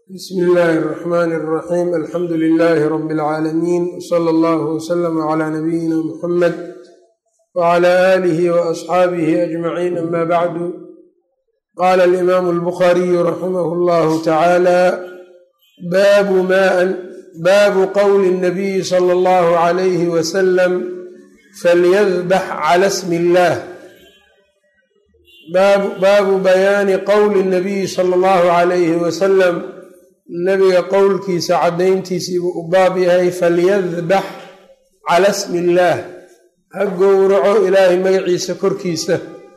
bsmi illaahi اraxmaani اraxiim alxamdu lilaahi rabi اlcaalamiin wsala allahu wslama cla nabiyina muxamed wcla aalihi waasxaabihi ajmaciin ama bacdu qaala alimaamu albukhariyu raximah اllahu tacaala baabu qowli اnabiyi sala اllahu calayhi wasalam falyadbax cala smi illaah baabu bayaani qowli nabiyi sala allahu calayhi wasalam nabiga qowlkiisa caddayntiisiibuu u baab yahay falyadbax cala smi illaah ha gowraco ilaahay magaciisa korkiisa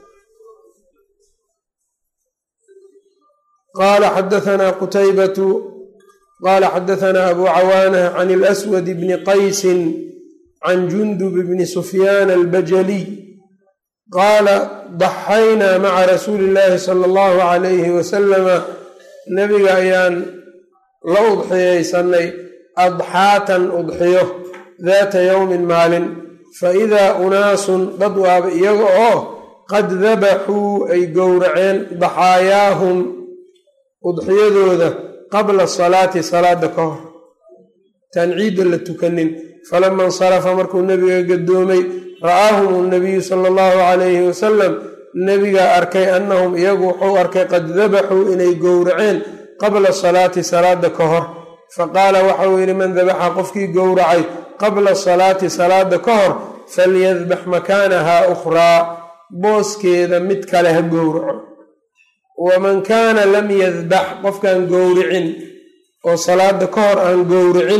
qaala xadahanaa qutaybatu qaala xadahanaa abu cawaana can ilaswad bni qaysin can jundub bni sufyaan albajaliy qaala daxaynaa maca rasuuli illaahi sala allahu calayhi wasalama nebiga ayaan la udxiyaysanay adxaatan udxiyo daata yowmin maalin fa idaa unaasun dad waaba iyaga oo qad dabaxuu ay gowraceen daxaayaahum udxiyadooda qabla salaati salaada ka hor taan ciidda la tukanin falama insarafa markuu nebiga gadoomay ra'aahum nabiyu sala allahu calayhi wasalam nebigaa arkay annahum iyagu wuxuu arkay qad dabaxuu inay gowraceen qabla salaati salaada ka hor faqaala waxau yidhi man dabaxa qofkii gowracay qabla salaati salaada ka hor falyadbax makaanahaa ukhraa booskeeda mid kale ha gowraco waman kaana lam yadbax qofkaan gowricin oo salaada ka hor aan gowricin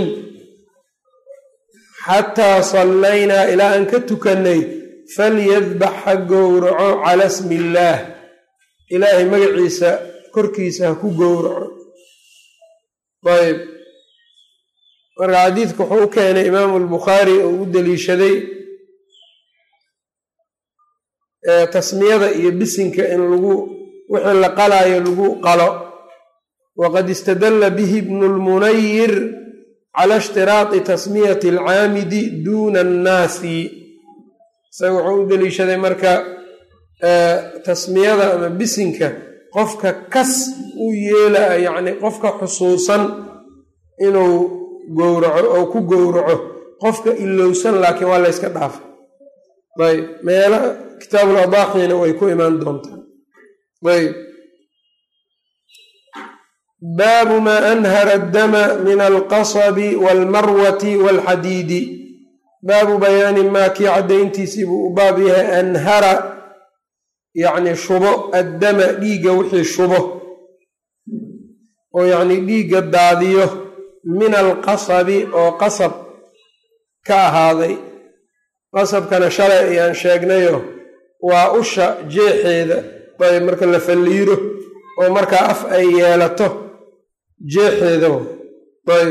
xataa sallaynaa ilaa aan ka tukannay falyadbax ha gowraco cala smi illaah ilaahay magaciisa korkiisa ha ku gowraco ayb marka xadiidka wuxuu u keenay imaamu albukhaari oo u deliishaday tasmiyada iyo bisinka in lagu wixii la qalaayo lagu qalo waqad istadalla bihi ibnu lmunayir cala ishtiraati tasmiyati alcaamidi duuna annaasi isaga wuxuu u deliishaday marka tasmiyada ama bisinka qofka kas u yeela yacni qofka xusuusan inuu gowraco oo ku gowraco qofka ilowsan laakiin waa la yska dhaafa ayb meelo kitaabul adaaxina way ku imaan doontaa ayb baabu maa anhara addama min alqasabi waalmarwati waalxadiidi baabu bayaani maa kii caddayntiisii buu u baab yahay anhara yacni shubo addama dhiigga wixii shubo oo yacni dhiigga daadiyo min alqasabi oo qasab ka ahaaday qasabkana shalay ayaan sheegnayo waa usha jeexeeda ayb marka la falliiro oo markaa af ay yeelato jeexeeda ayb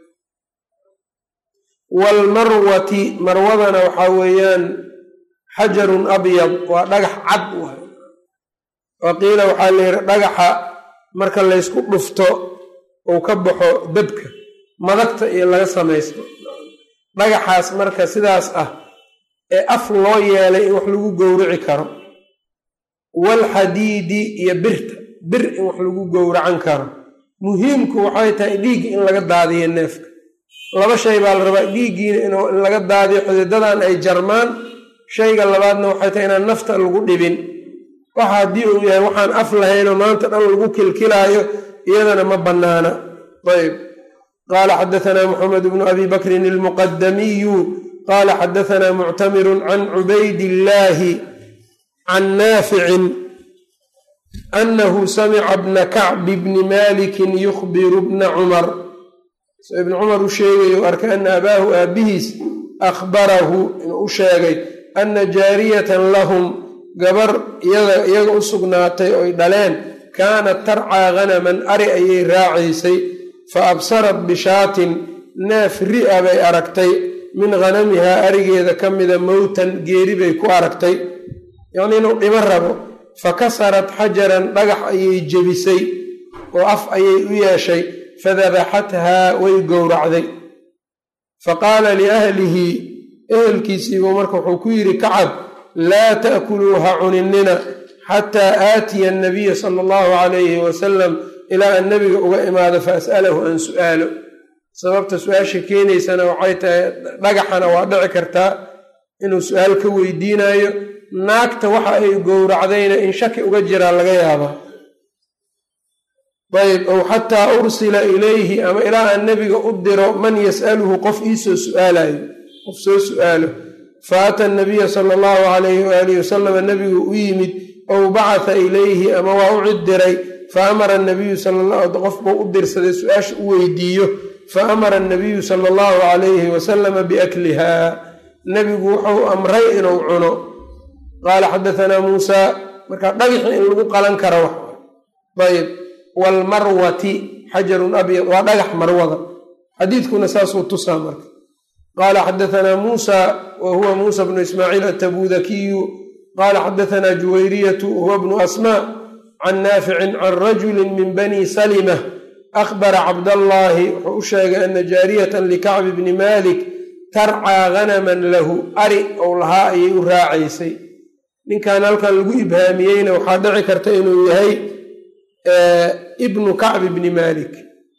waalmarwati marwadana waxaa weeyaan xajarun abyad waa dhagax cad waay wa qiila waxaa la yidhi dhagaxa marka laysku dhufto uu ka baxo dabka madagta iyo laga samaysto dhagaxaas marka sidaas ah ee af loo yeelay in wax lagu gowraci karo waalxadiidi iyo birta bir in wax lagu gowracan karo muhiimku waxay tahay dhiiggi in laga daadiyo neefka laba shay baa la rabaa dhiiggiina in laga daadiyo xididadan ay jarmaan shayga labaadna waxay tahay inaan nafta lagu dhibin waxa haddii uu yahay waxaan af lahaynoo maanta dhan lagu kilkilaayo iyadana ma bannaana ayb qaala xadahanaa muxamed bnu abi bakrin almuqadamiyu qaala xadahanaa muctamirun can cubaydillaahi can naaficin annahu samica bna kacbi bni malikin yukhbiru bna cumar ibn cumar u sheegayo arka ana abaahu aabbihiis akhbarahu inuu u sheegay anna jaariyatan lahum gabar iyaga u sugnaatay oy dhaleen kaanat tarcaa hanaman ari ayay raacaysay fa absarat bishaatin neef ri'a bay aragtay min hanamihaa arigeeda ka mida mowtan geeri bay ku aragtay yacnii inuu dhimo rabo fa kasarat xajaran dhagax ayay jebisay oo af ayay u yeeshay fadabaxathaa way gowracday fa qaala liahlihi ehelkiisiibuu marka wuxuu ku yidhi kacab laa ta'kuluu ha cuninina xataa aatiya annabiya sala allahu calayhi wasalam ilaa aan nebiga uga imaado fa as'alahu aan su'aalo sababta su-aasha keenaysana waxay tahay dhagaxana waa dhici kartaa inuu su-aal ka weydiinayo naagta waxa ay gowracdayna in shaki uga jiraa laga yaabaa ayb ow xataa ursila ilayhi ama ilaa aan nebiga u diro man yas'aluhu qof iisoo su'aalayo qof soo su'aalo fa ata nabiya sala allahu calayhi waalihi wasalama nebigu u yimid ow bacatha ilayhi ama waa u cid diray fa amara anabiyu qof buu u dirsaday su-aasha u weydiiyo fa amara anabiyu sala allahu calayhi wasalama biakliha nebigu wuxuu amray inuu cuno qaala xadatanaa muusaa marka dhagixi in lagu qalan karo wax ayb waalmarwati xajarun abyad waa dhagax marwada xadiidkuna saasuu tusaa marka qaala xadatanaa muusa wa huwa muusa bnu ismaaciil atabudakiyu qaala xadatanaa juwayriyatu wahuwa bnu asmaa can naaficin can rajuli min bani salima akhbara cabdallaahi wuxuu u sheegay ana jaariyatan likacbi bni malik tarcaa hanaman lahu ari ou lahaa ayay u raacaysay ninkan halkan lagu ibhaamiyeyna waxaa dhici karta inuu yahay ibnu kacbi bni malik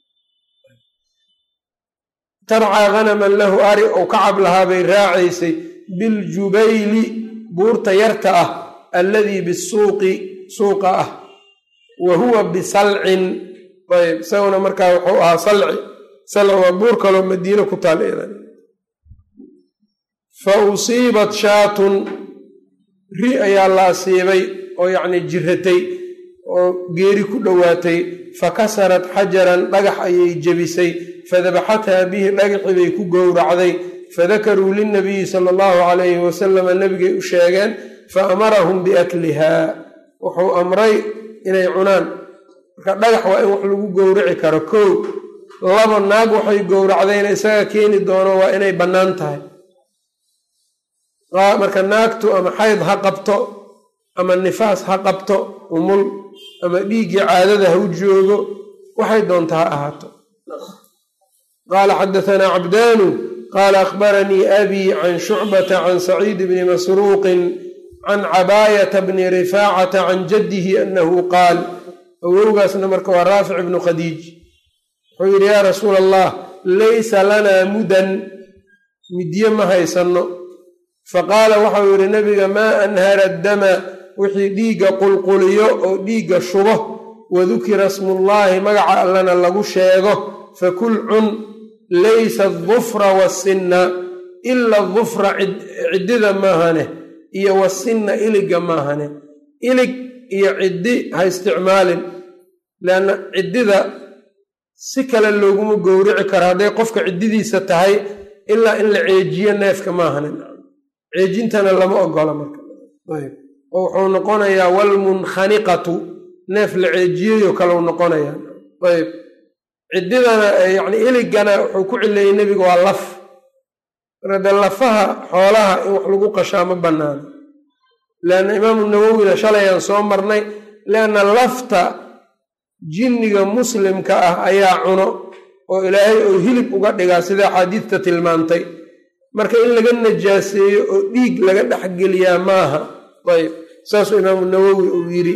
tarcaa hanaman lahu ari ou kacab lahaa bay raacaysay biljubayli buurta yarta ah alladii bisuuqi suuqa ah wa huwa bisalcin ayb isaguna markaa wuxuu ahaa salci salci waa buur kaloo madiino ku taal fa usiibat shaatun ri ayaa la asiibay oo yacni jiratay oo geeri ku dhowaatay fa kasarat xajaran dhagax ayay jebisay fadabaxathaa bihi dhagaxii bay ku gowracday fadakaruu lilnabiyi sala allahu calayhi wasalama nebigay u sheegeen fa amarahum biakliha wuxuu amray inay cunaan marka dhagax waa in wax lagu gowraci karo kow laba naag waxay gowracdayna isaga keeni doono waa inay bannaan tahay marka naagtu ama xayd ha qabto ama nifaas ha qabto umul ama dhiiggii caadada ha u joogo waxay doonta ha ahaato qaala xadatanaa cabdaanu qaala akhbaranii abii can shucbata can saciid bni masruuqin can cabaayata bni rifaacata can jaddihi annahu qaal awowgaasna marka waa raafic ibnu khadiij wuxuu yidhi yaa rasuula allah laysa lanaa mudan midye ma haysanno faqaala waxau yidhi nebiga maa anhara dama wixii dhiigga qulquliyo oo dhiigga shubo wadukira smullaahi magaca allana lagu sheego fakul cun laysa adufra wasinna ila adufra ciddida maahane iyo wasinna iligga maahane ilig iyo ciddi ha isticmaalin leanna ciddida si kale looguma gowrici karo hadday qofka ciddidiisa tahay ilaa in la ceejiyo neefka maahane ceejintana lama ogola marka ayb oo wuxuu noqonayaa walmunkhaniqatu neef la ceejiyeyoo kaleu noqonayaa ayb ciddidana yacni iligana wuxuu ku cileeyey nebiga waa laf marka dee lafaha xoolaha in wax lagu qashaa ma bannaano leanna imaamu nawowina shalayaan soo marnay leanna lafta jinniga muslimka ah ayaa cuno oo ilaahay oo hilib uga dhigaa sida axaadiidta tilmaantay marka in laga najaaseeyo oo dhiig laga dhexgeliyaa maaha ayb saasuu imaamu nawowi uu yidhi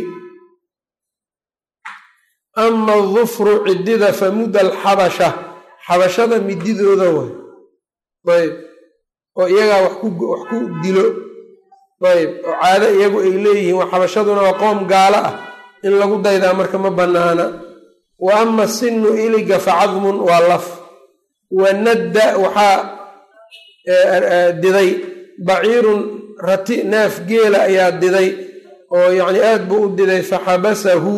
ama adufru ciddida fa mudda alxabasha xabashada mididooda way ayb oo iyagaa wax ku dilo ayb oo caado iyagu ay leeyihiin waa xabashaduna waa qoom gaalo ah in lagu daydaa marka ma bannaana wa ama sinu iliga fa cadmun waa laf wa nadda waxaa diday baciirun rati neef geela ayaa diday oo yacni aad buu u diday fa xabasahu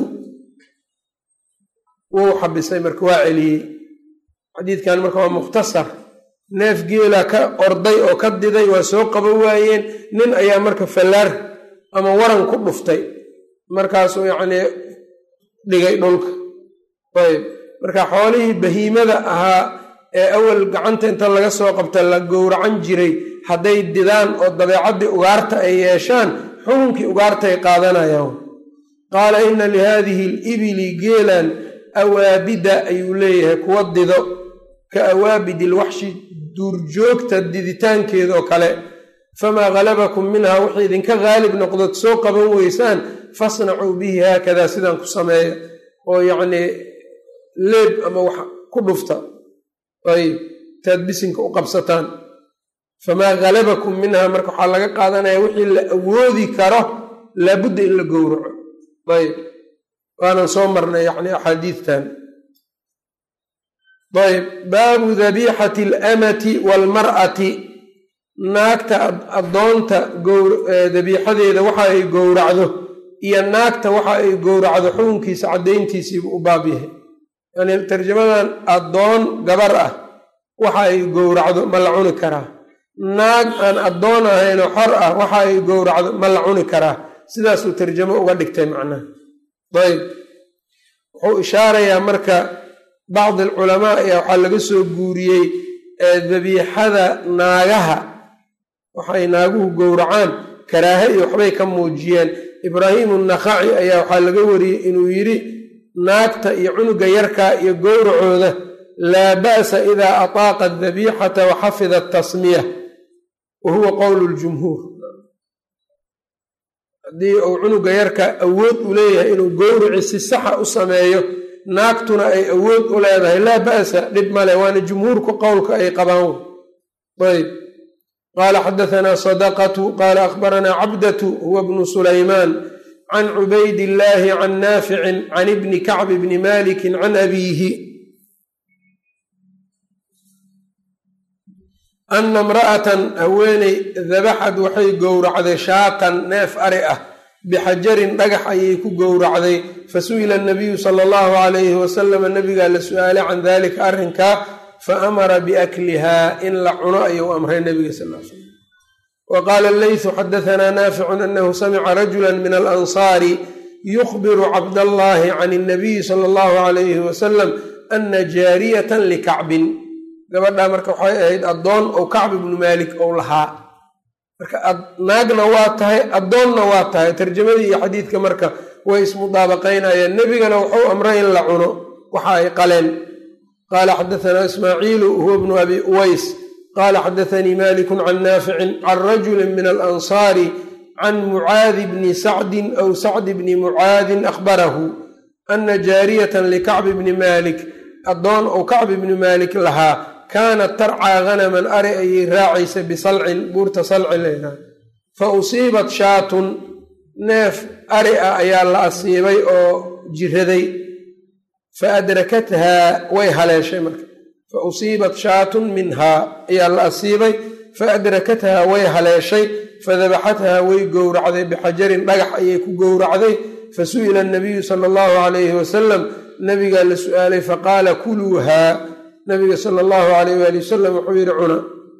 wuu xabisay marka waa celiyey xadiidkan marka waa mukhtasar neef geela ka orday oo ka diday waa soo qaban waayeen nin ayaa marka fallaar ama waran ku dhuftay markaasuu yacnii dhigay dhulka ayb marka xoolihii bahiimada ahaa ee awal gacanta inta laga soo qabta la gowracan jiray hadday didaan oo dabeecaddii ugaarta ay yeeshaan xukunkii ugaartaay qaadanayaan qaala inna lihaadihi alibili geelan awaabida ayuu leeyahay kuwa dido ka awaabidi ilwaxshi duurjoogta diditaankeedoo kale famaa halabakum minha wixii idinka haalib noqdood soo qaban weysaan fasnacuu bihi haakadaa sidaan ku sameeya oo yacnii leeb ama wax ku dhufta ayb intaad bisinka u qabsataan famaa halabakum minha marka waxaa laga qaadanaya wixii la awoodi karo laabudda in la gowraco ayb waanan soo marnay yani axaadiidtan ayb baabu dabiixati alamati waalmar'ati naagta addoonta dabiixadeeda waxa ay gowracdo iyo naagta waxa ay gowracdo xukunkiisa caddayntiisiibu u baab yahay yani tarjamadan addoon gabar ah waxa ay gowracdo ma la cuni karaa naag aan addoon ahaynoo xor ah waxa ay gowracdo ma la cuni karaa sidaasuu tarjamo uga dhigtay macnaha ayb wuxuu ishaarayaa marka bacdi alculamaa ayaa waxaa laga soo guuriyey dabiixada naagaha waxay naaguhu gowracaan karaahe iyo waxbay ka muujiyeen ibraahiimu nakhaci ayaa waxaa laga wariyey inuu yidhi naagta iyo cunuga yarkaa iyo gowracooda laa ba'sa idaa ataaqa adabiixata wa xafida atasmiya wa huwa qowlu ljumhuur haddii uu cunuga yarka awood u leeyahay inuu gowrici si saxa u sameeyo naagtuna ay awood u leedahay laa ba'sa dhib male waana jumhuurku qowlka ay qabaan ayb qaala xadahanaa sadaqatu qaala akhbaranaa cabdatu huwa bnu sulaymaan can cubayd illaahi can naaficin can ibni kacb bni maliki can abiihi ana imra'atan haweeney dabaxad waxay gowracday shaatan neef ari ah bixajarin dhagax ayay ku gowracday fasu'ila anabiyu sala allahu calayhi wasalama nabigaa la su'aalay can dalika arrinkaa fa amara biaklihaa in la cuno ayuu amray nabiga sal l slam wa qaala leysu xadahanaa naaficun anahu samica rajula min alansaari yukhbiru cabdallahi can اnabiyi sala allahu calayhi wasalam ana jaariyatan likacbin gabadhaa marka waxay ahayd addoon ou kacb ibnu maalik ou lahaa marka naagna waa tahay addoonna waa tahay tarjamadii iyo xadiidka marka way ismudaabaqaynayeen nebigana wuxuu amray in la cuno waxa ay qaleen qaala xadahanaa ismaaciilu huwa bnu abi uways qaala xadathanii malikun can naaficin can rajuli min alansaari can mucaadi bni sacdin aw sacdi bni mucaadin akhbarahu ana jaariyatan likacbi bni maalik addoon ou kacbi bni maalik lahaa kaanat tarcaa hanaman ari ayay raacaysa bisalcin buurta salci leedahay fa usiibat shaatun neef ari ah ayaa la asiibay oo jiraday fa adrakathaa way haleeshay marka fa usiibat shaatun minhaa ayaa la asiibay fa adrakathaa way haleeshay fadabaxathaa way gowracday bixajarin dhagax ayay ku gowracday fa su'ila anabiyu sala allahu calayhi wasalam nabigaa la su'aalay faqaala kuluuhaa nabiga sala allahu alayh waali wasalam wuxuu yidhi cuna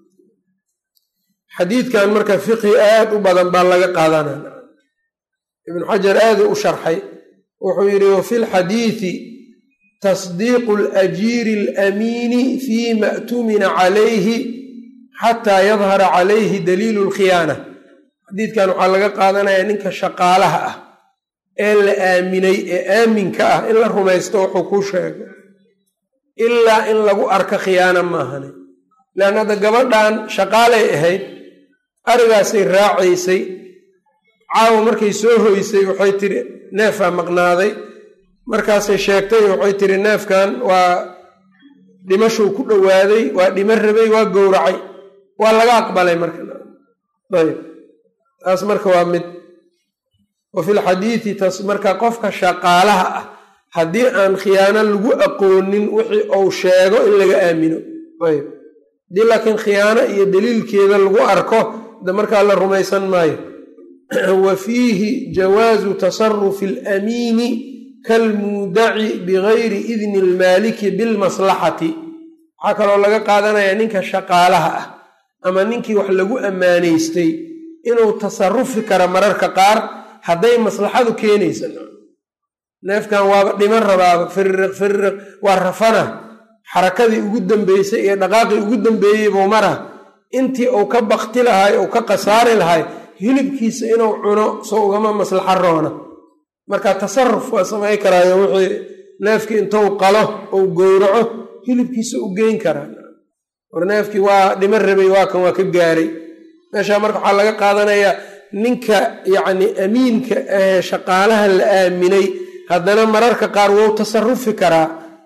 xadiidkan marka fiqhi aad u badan baa laga qaadanaya ibnu xajar aaduu u sharxay wuxuu yidhi wafi lxadiidi tasdiiqu alajiiri alamiini fima tumina calayhi xataa yadhara calayhi daliilu lkhiyaana xadiidkan waxaa laga qaadanayaa ninka shaqaalaha ah ee la aaminay ee aaminka ah in la rumaysto wuxuu kuu sheegay ilaa in lagu arko khiyaana maahane leanna hadda gabadhan shaqaalay ahayd arigaasay raacaysay caawa markay soo hoysay waxay tiri neefaa maqnaaday markaasay sheegtay waxay tiri neefkan waa dhimashuu ku dhowaaday waa dhimo rabay waa gowracay waa laga aqbalay marka ayb taas marka waa mid wa fi lxadiidi tas marka qofka shaqaalaha ah haddii aan khiyaano lagu aqoonin wixii uu sheego in laga aamino ayb haddii laakiin khiyaano iyo daliilkeeda lagu arko de markaa la rumaysan maayo wa fiihi jawaazu tasarufi alamiini kalmuudaci bigayri idni almaaliki bilmaslaxati waxaa kaloo laga qaadanayaa ninka shaqaalaha ah ama ninkii wax lagu ammaanaystay inuu tasarufi karo mararka qaar hadday maslaxadu keenaysa neefkan waaba dhiman rabaaba firiq firiq waa rafana xarakadii ugu dambeysay iyo dhaqaaqii ugu dambeeyey buu mara intii uu ka bakti lahay uu ka khasaari lahay hilibkiisa inuu cuno soo ugama maslaxa roona marka tasaruf waa samay karaayo wixii neefkii intuu qalo ou gowraco hilibkiisa u geyn karaa war neefkii waa dhiman rabay waa kan waa ka gaaray meeshaa marka waxaa laga qaadanayaa ninka yacni amiinka ahee shaqaalaha la aaminay haddana mararka qaar wou tasarufi karaa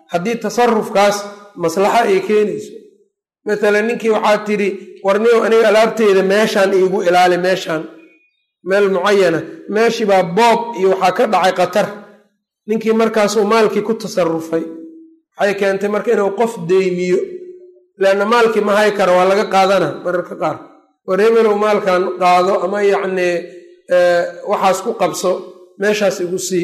haddii tasarufkaas maslaxa ay keenayso matalan ninkii waxaad tidhi warniyow aniga alaabteyda meeshaan iigu ilaali meeshaan meel mucayana meeshii baa boob iyo waxaa ka dhacay khatar ninkii markaasuu maalkii ku tasarufay waxay keentay marka inuu qof deymiyo leanna maalkii ma hay kara waa laga qaadana mararka qaar war hebelow maalkan qaado ama yacnii waxaas ku qabso meeshaas igu sii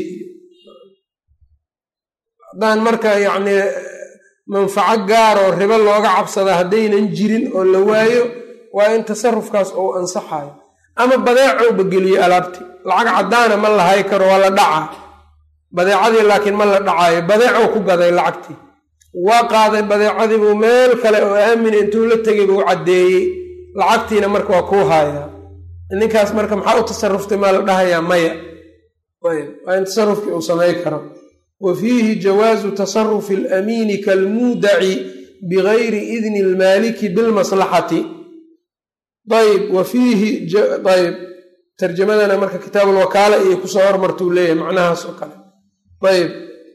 haddaan marka yacnii manfaco gaar oo ribo looga cabsada haddaynan jirin oo la waayo waa in tasarufkaas uu ansaxayo ama badeecowba geliyo alaabtii lacag caddaana ma lahay karo waa la dhacaa badeecadii laakiin ma la dhacaayo badeecow ku gaday lacagtii waa qaaday badeecadiibuu meel kale oo aamina intuu la tegay buu caddeeyey lacagtiina marka waa kuu haayaa ninkaas marka maxaa u tasaruftay maa la dhahayaa maya waa in tasarufkii uu samay karo wa fiihi jawaazu tasarufi alamiini kalmuudaci bigayri idni almaaliki bilmaslaxati ayb wa fiihi ayb tarjamadana marka kitaabulwakaala iyo kusoo hormartuu leeyahay macnahaas oo kale ayb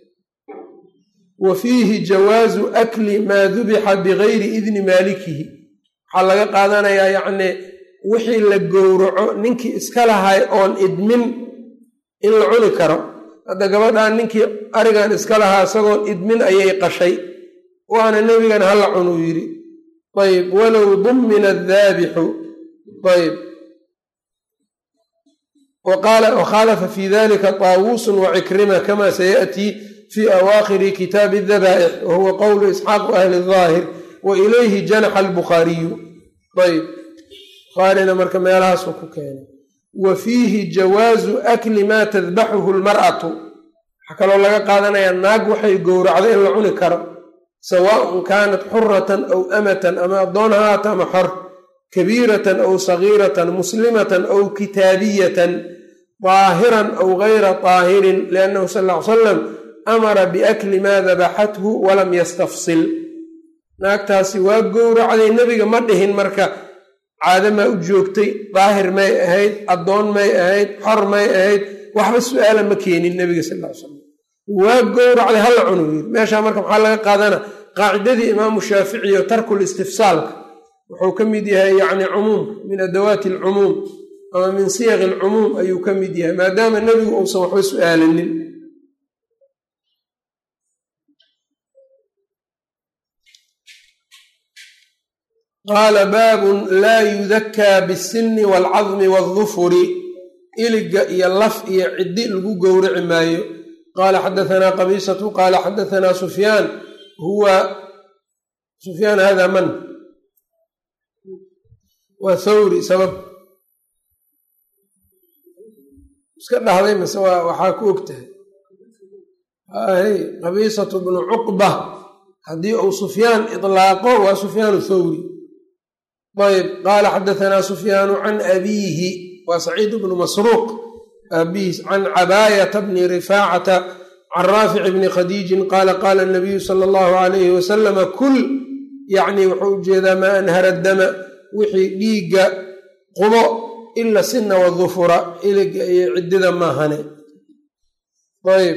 wa fiihi jawaazu akli maa dubixa bigayri idni maalikihi waxaa laga qaadanayaa yacnii wixii la gowraco ninkii iska lahay oon idmin in la cuni karo hadda gabadhan ninkii arigan iska lahaa isagoon idmin ayay qashay waana nebigana hala cunuu yidhi ayb walow dummina addaabixu ayb wakhaalafa fi dalika taawuusun wacikrima kama sayaأtii fi awaakhiri kitaabi dabaa'ix wa huwa qowlu isxaaqu ahli daahir wa ilayhi janaxa albukhaariyu ayb bukhaarina marka meelahaasuu ku keenay wa fiihi jawaazu akli maa tadbaxuhu lmar'atu waxaa kaloo laga qaadanayaa naag waxay gowracdo in la cuni karo sawaaءun kaanat xuratan aw amatan ama addoon haata ama xor kabiiratan aw sagiiratan muslimatan aw kitaabiyatan daahiran aw gayra daahirin liannahu sal ll ly salam amara biakli maa dabaxathu walam yastafsil naagtaasi waa gowracday nebiga ma dhihin marka caado maa u joogtay daahir may ahayd addoon may ahayd xor may ahayd waxba su-aala ma keenin nebiga sal ly salam waa gowracday hala cunu yiri meeshaa marka maxaa laga qaadana qaacidadii imaamu shaaficiyo tarkul istifsaalka wuxuu ka mid yahay yacni cumuum min adawaati alcumuum ama min siyaqi alcumuum ayuu ka mid yahay maadaama nebigu uusan waxba su-aalanin qaala baabun laa yudakaa bisinni waalcadmi waaldufuri iliga iyo laf iyo ciddi lagu gowraci maayo qaala xadahanaa qabiisatu qaala xadahanaa sufyaan huwa sufyaan hada man waa thawri sabab iska dhahday mase waxaa ku og tahay hay qabiisatu bnu cuqba haddii uu sufyaan ilaaqo waa sufyaan thawri ayb qaala xadahanaa sufyaanu can abiihi waa saciid bnu masruuq aabihiis can cabaayata bni rifaacata can raafic bni khadiijin qaala qaala nabiyu sala allahu alayhi wasalama kul yacni wuxuu ujeedaa maa anhara dama wixii dhiigga qubo ila sina wadufura iliga iyo ciddida maahane ayb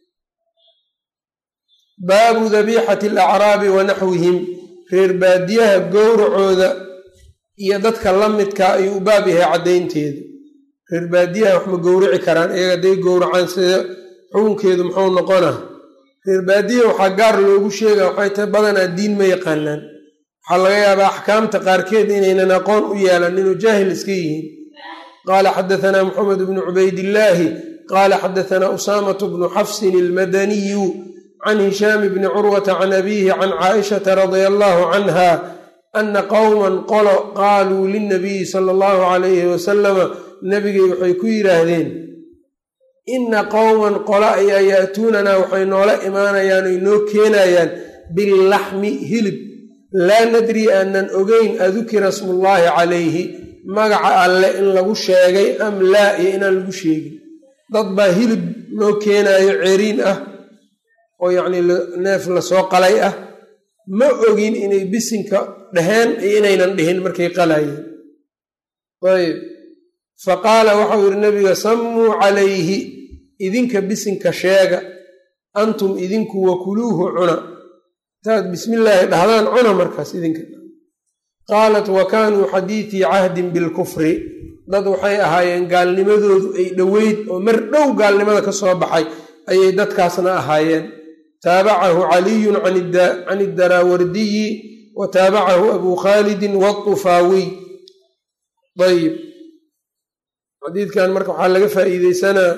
baabu dabiixati alacraabi wa naxwihim reer baadiyaha gowracooda iyo dadka la midkaa ayuu u baab yahay caddaynteedu reer baadiyaha wax ma gowraci karaan iyaga hadday gowracaan sida xukunkeedu muxuu noqona reer baadiyaha waxaa gaar loogu sheega waxay tahay badanaa diin ma yaqaanaan waxaa laga yaabaa axkaamta qaarkeed inaynan aqoon u yeelan inuu jaahil iska yihiin qaala xadahanaa maxamed bnu cubaydillaahi qaala xadahanaa usaamatu bnu xafsin almadaniyu can hishaam bni curwata can abiihi can caaishata radia allahu canha ana qowman qolo qaaluu lilnabiyi sala allahu calayhi wasalama nebigay waxay ku yidhaahdeen inna qowman qolo ayaa yaatuunanaa waxay noola imaanayaan oy noo keenayaan billaxmi hilib laa nadri aanan ogeyn adukira smullaahi calayhi magaca alle in lagu sheegay am laa iyo inaan lagu sheegin dad baa hilib noo keenaayo ceriin ah oo yacnii neef lasoo qalay ah ma ogin inay bisinka dheheen iyo inaynan dhihin markay qalayeen ayb fa qaala waxau yidhi nabiga sammuu calayhi idinka bisinka sheega antum idinku wakuluuhu cuna intaad bismillaahi dhahdaan cuna markaas idinka qaalat wa kaanuu xadiitii cahdin bilkufri dad waxay ahaayeen gaalnimadoodu ay dhoweyd oo mar dhow gaalnimada ka soo baxay ayay dadkaasna ahaayeen taabacahu caliyun can idaraawardiyi wa taabacahu abuu khaalidin waطufaawiy ayib xadiidkan marka waxaa laga faa'iideysanaa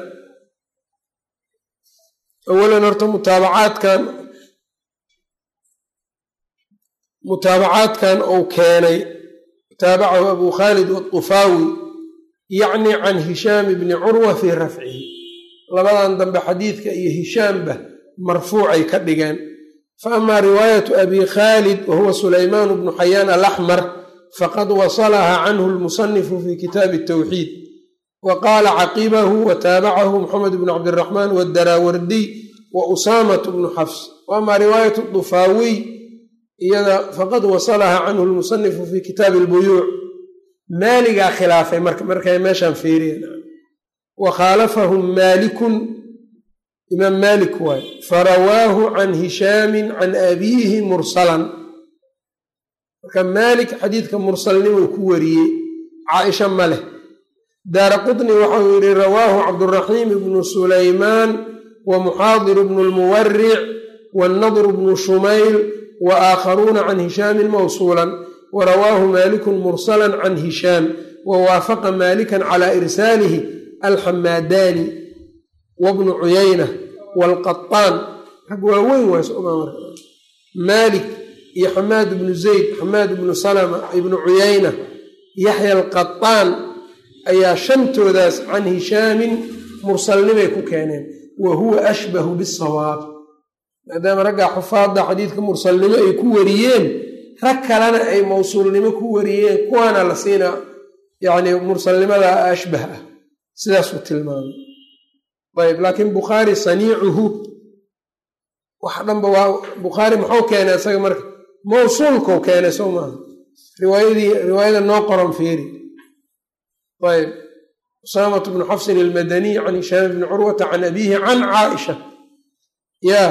awalan horta mutaabacaadkan mutaabacaadkan uu keenay taabacahu abuu khaalid waطufaawi yacni can hishaam bni curwa fii rafcihi labadan dambe xadiidka iyo hishaamba marfuucay ka dhigeen fa amaa riwaayatu abi khaalid wa huwa sulaymaan bnu xayaan alaxmar faqad wasalaha canhu lmusanifu fi kitaabi tawxiid wa qaala caqibahu wa taabacahu moxamed bnu cabdiraxmaan wadaraawardiy wa usaamatu bnu xafs wa amaa riwaayatu dufaawiy iyada faqad wasalaha canhu lmusanifu fi kitaabi albuyuuc maaligaa khilaafay marka markay meeshaan fiiriyan wa khaalafahum maalikun imaam maalik waay farawaahu can hishaamin can abiihi mursalan marka maalik xadiidka mursalnimuu ku wariyey caaisha ma leh daara qutni waxau yidhi rawaahu cabduraxiim ibnu sulaymaan wa muxaadir bnu lmuwaric wannadr bnu shumayl wa aakharuuna can hishaamin mawsuulan wa rawaahu maalikun mursalan can hishaam wa waafaqa maalikan calaa irsaalihi alxamaadaani wabnu cuyayna waalqaطaan rag waaweyn waasomar maalik iyo xamaad ibnu zayd xamaad ibnu salama ibnu cuyayna yaxya alqaطaan ayaa shantoodaas can hishaamin mursalnimay ku keeneen wa huwa ashbahu bisawaab maadaama raggaa xufaadda xadiidka mursalnimo ay ku wariyeen rag kalena ay mawsuulnimo ku wariyeen kuwaana la siinaa yacni mursalnimada ashbah ah sidaasuu tilmaamay ayb laakiin bukhaari saniicuhu wax dhanba waa bukhaari muxuu keenay isaga marka mawsuulkau keenay soo maaha riwaayadii riwaayada noo qoran fiiri ayb usaamatu bnu xafsin almadaniy can hishaam bni curwata can abiihi can caaisha yaa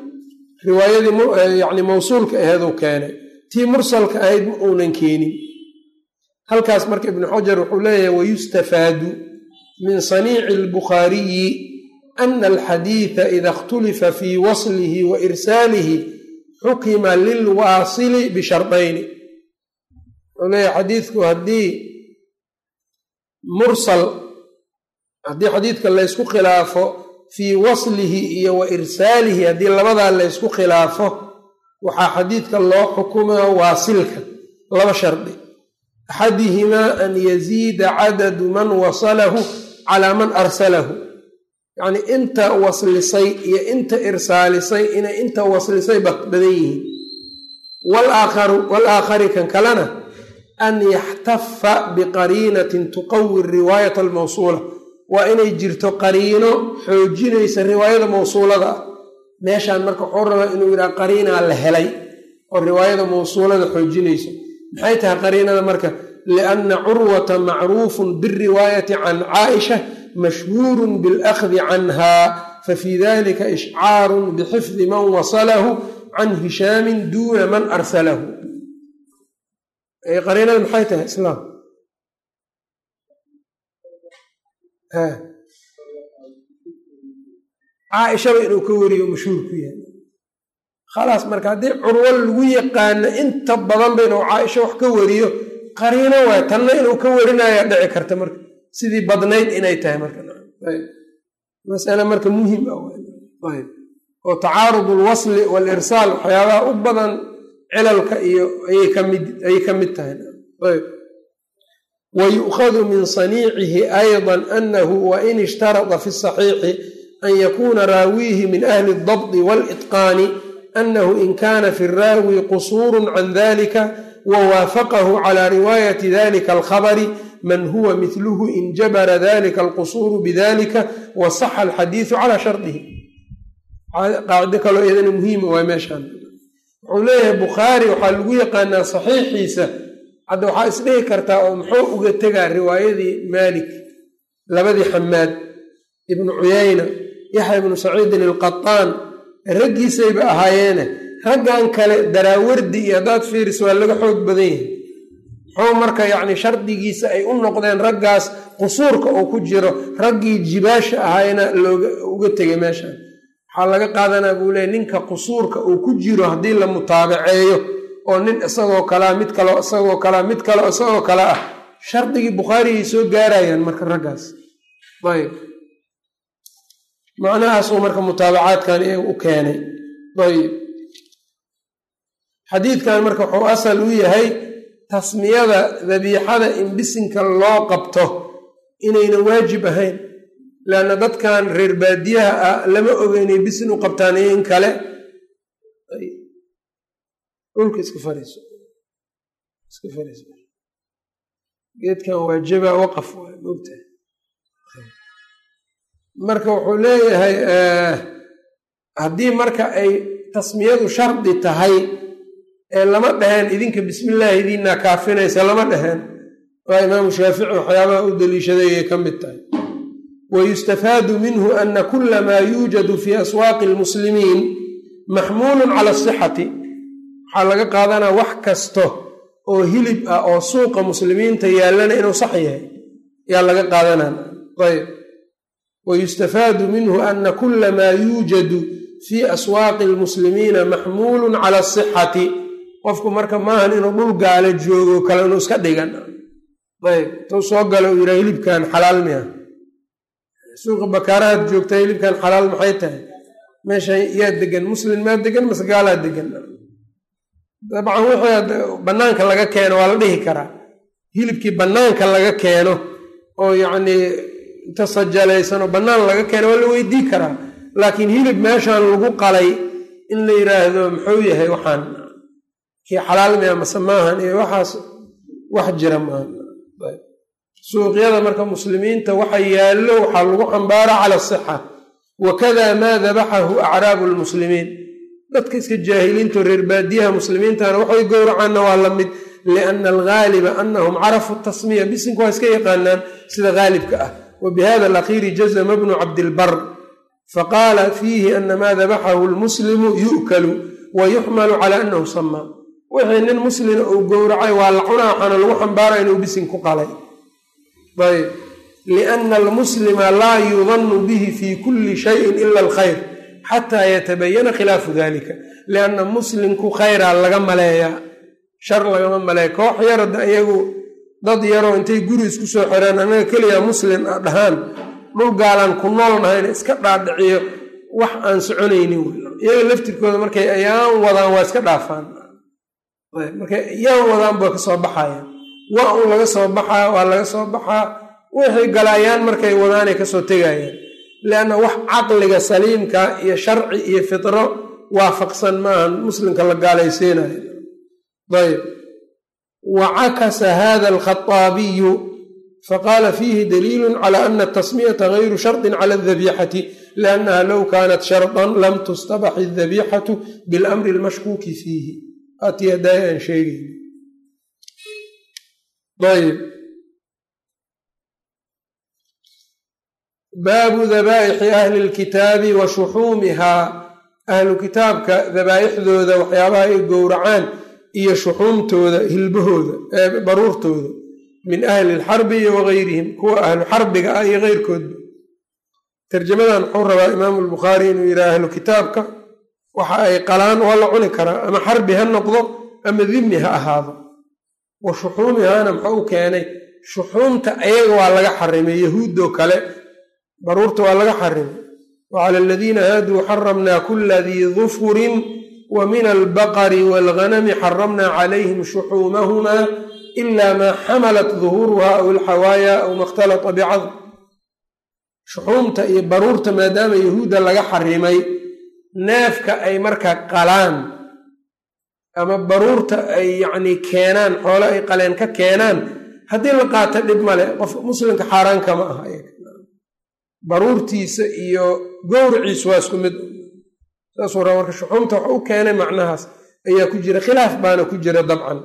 riwaayadii yani mawsuulka aheeduu keenay tii mursalka ahayd ma uunan keenin halkaas marka ibnu xajar wuxuu leeyahay wayustafaadu min saniici albukhaariyi ana alxadiida ida ikhtulifa fii waslihi wa irsaalihi xukima lilwaasili bishardayni wuxuu leeyahay xadiidku haddii mursal haddii xadiidka laysku khilaafo fii waslihi iyo wa irsaalihi haddii labadaa laysku khilaafo waxaa xadiidka loo xukumaa waasilka laba shardi axadihimaa an yaziida cadadu man wasalahu calaa man arsalahu yacnii inta waslisay iyo inta irsaalisay inay inta waslisay badan yihiin waalaakhari kan kalena an yaxtafa biqariinatin tuqawi riwaayata almawsuula waa inay jirto qariino xoojinaysa riwaayada mawsuulada ah meeshaan marka wuxuu rabaa inuu yidhaha qariinaa la helay oo riwaayada mawsuulada xoojinayso maxay tahay qariinada marka lianna curwata macruufun biriwaayati can caaisha mashhuurun bilakhdi canha fafii dalika ishcaarun bixifdi man wasalahu can hishaamin duuna man arsalahu qariinada maxay tahay islaam caaishaba inuu ka wariyo mashhuur ku yahay khalaas marka haddii curwo lagu yaqaano inta badanba inuu caaisha wax ka wariyo qariino waay tanna inuu ka warinaya dhici karta marka sidii badnayd inay tahay marka masale marka muhim ah oo tacaarud alwasli walirsaal waxyaabaha u badan cilalka iyo ayay ka mid tahay wayu'khadu min saniicihi ayضa anahu wain ishtarada fi saxiixi an yakuna raawiihi min ahli اdabdi wاlitqaani anahu in kana fi raawi qusuuru can dalika wawaafaqahu cala riwaayati dalika alkhabari man huwa midluhu in jabara dalika alqusuuru bidalika wasaxa alxadiidu cala shardihi qaacido kaloo iyadana muhiima waa meeshaan wuxuu leeyahay bukhaari waxaa lagu yaqaanaa saxiixiisa hadda waxaa isdhihi kartaa oo muxuu uga tegaa riwaayadii maalik labadii xamaad ibnu cuyayna yaxya ibnu saciidin alqataan raggiisayba ahaayeene raggan kale daraawardi iyo haddaad fiiris waa laga xoog badan yahay muxuu marka yacni shardigiisa ay u noqdeen raggaas qusuurka uu ku jiro raggii jibaasha ahaayna looga uga tegay meeshan waxaa laga qaadanaa buu leeyay ninka qusuurka uu ku jiro haddii la mutaabaceeyo oo nin isagoo kalea mid kaleo isagoo kalea mid kaleo isagoo kale ah shardigii bukhaariyay soo gaarayaan marka raggaas ayb macnahaasuu marka mutaabacaadkan u keenay ayb xadiidkan marka wuxuu asal u yahay tasmiyada dabiixada in bisinka loo qabto inaynan waajib ahayn leanna dadkan reer baadiyaha ah lama oga inay bisin u qabtaan iyo in kale dhulka iska fariiso iska fariiso geedkan waajaba waqaf waa moogtahay marka wuxuu leeyahay haddii marka ay tasmiyadu shardi tahay ee lama dhaheen idinka bismillaahi idiinaa kaafinaysa lama dhaheen waa imaamu shaafici waxyaabaha u daliishaday ay ka mid tahay wayustafaadu minhu ana kula maa yuujadu fii aswaaqi almuslimiin maxmuulun cala asixati waxaa laga qaadanaa wax kasto oo hilib ah oo suuqa muslimiinta yaallana inuu sax yahay yaa laga qaadanaa ayb wayustafaadu minhu ana kula maa yuujadu fii aswaaqi almuslimiina maxmuulun cala asixati qofku marka maahan inuu dhul gaala joogo kale inuu iska dhigan ayb tuu soo galo uu yidhaha hilibkan xalaal miya suuqa bakaarahaad joogta hilibkan xalaal maxay tahay meeshan yaa degan muslin maa degan mase gaalaa degan dabcan wixii bannaanka laga keeno waa la dhihi karaa hilibkii bannaanka laga keeno oo yacnii inta sajalaysan oo bannaan laga keeno waa la weydii karaa laakiin hilib meeshan lagu qalay in la yidhaahdo muxuu yahay waxaan kii xalaal miya mase maahan iyo waxaas wax jira maahan suuqyada marka muslimiinta waxa yaallo waxaa lagu xambaaraa cala asixa wakada maa dabaxahu acraabu lmuslimiin dadka iska jaahiliinto reer baadiyaha muslimiintana waxay gowracaanna waa la mid liana algaaliba anahum carafu tasmiya bisinku waa iska yaqaanaan sida gaalibka ah wa bihada alakhiiri jazma bnu cabdilbar faqaala fiihi ana maa dabaxahu lmuslimu yu'kalu wa yuxmalu cala anahu samaa wixii nin muslina uu gowracay waa la cunaa waxaana lagu xambaaraya inuu bisin ku qalay ayb liana almuslima laa yudanu bihi fi kulli shayin ila alkhayr xataa yatabayana khilaafu dalika lianna muslimku khayraa laga maleeyaa shar lagama maleeya koox yarada iyagu dad yaroo intay guri isku soo xireen anaga keliya muslim a dhahaan dhul gaalaan ku nool nahayna iska dhaadhiciyo wax aan soconaynin iyaga laftirkooda markay ayaan wadaan waa iska dhaafaan markay ayaan wadaan ba ka soo baxaya waa un laga soo baxaa waa laga soo baxaa wixii galaayaan markay wadaanay kasoo tegayaan lianna wax caqliga saliimka iyo sharci iyo fitro waafaqsan maahan muslimka la gaalaysiinayo ayb wa cakasa hada alkhaaabiyu faqaala fiihi daliilu cala ana atasmiyata gayru sharطin cala adabixati liannaha low kanat sharطan lam tustabax adabixatu bilamri almashkuuki fiihi atii haddaaya aan sheegayn ayb baabu dabaa'ixi ahli lkitaabi wa shuxuumihaa ahlu kitaabka dabaa'ixdooda waxyaabaha ay gowracaan iyo shuxuumtooda hilbahooda baruurtooda min ahli lxarbi iyo wagayrihim kuwa ahlu xarbiga ah iyo keyrkoodba tarjamadan wuxuu rabaa imaamu lbukhaari inuu yidhaha ahlu kitaabka waxa ay qalaan waa la cuni karaa ama xarbi ha noqdo ama dimi ha ahaado wa shuxuumihaana muxuu u keenay shuxuumta ayaga waa laga xarimay yahuuddoo kale baruurta waa laga xarimay wa cala aladiina haaduu xaramnaa kula dii dufurin wa min albaqari waalghanami xaramnaa calayhim shuxuumahumaa ila maa xamalat duhuuruha aw alxawaaya aw ma khtalata bicadm shuxuumta iyo baruurta maadaama yahuudda laga xarimay neefka ay markaa qalaan ama baruurta ay yacnii keenaan xoole ay qaleen ka keenaan haddii la qaato dhib male qof muslimka xaaraan kama aha baruurtiisa iyo gowriciisu waa isku mid saasuu raa marka shuxuumta wax u keenay macnahaas ayaa ku jira khilaaf baana ku jira dabcan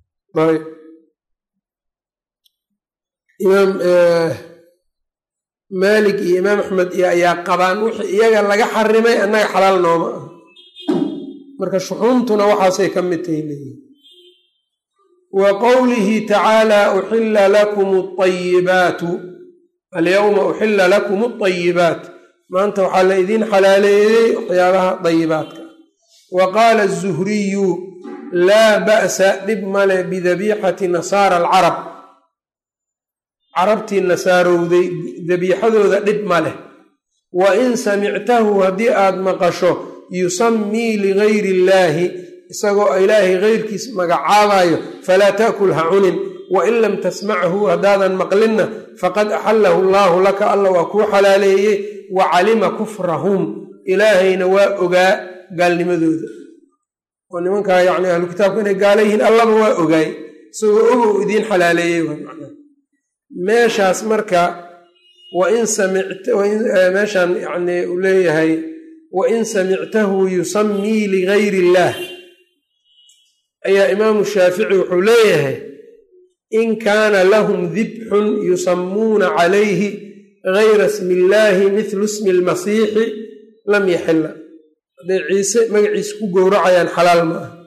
imaam maalik iyo imaam axmed iyo ayaa qabaan wixii iyaga laga xarimay annaga xalaal nooma ah marka shuxuumtuna waxaasay ka mid tahay leeyihin wa qowlihi tacaala uxilla lakum alayibaatu alyowma uxilla lakum alayibaat maanta waxaa la idiin xalaaleeyey waxyaabaha dayibaadka wa qaala azuhriyu laa ba'sa dhib male bidabiixati nasaara alcarab carabtii nasaarowday dabiixadooda dhib ma leh wa in samictahu haddii aad maqasho yusammii ligayri illaahi isagoo ilaahay keyrkiis magacaabayo falaa ta'kul ha cunin wain lam tasmachu haddaadan maqlinna faqad axallahu allaahu laka alla waa kuu xalaaleeyey wa calima kufrahum ilaahayna waa ogaa gaalnimadooda oo nimankaa yani ahlu kitaabka inay gaala yihiin allaba waa ogaay isagoo ogow idiin xalaaleeyey meeshaas marka wain meeshaan yani uu leeyahay wain samictahu yusammii ligayri illaah ayaa imaamu shaafici wuxuu leeyahay in kaana lahum dibxun yusammuuna calayhi gayra smi illaahi mithlu smi lmasiixi lam yaxila hadday ciise magaciisa ku gowracayaan xalaal ma ah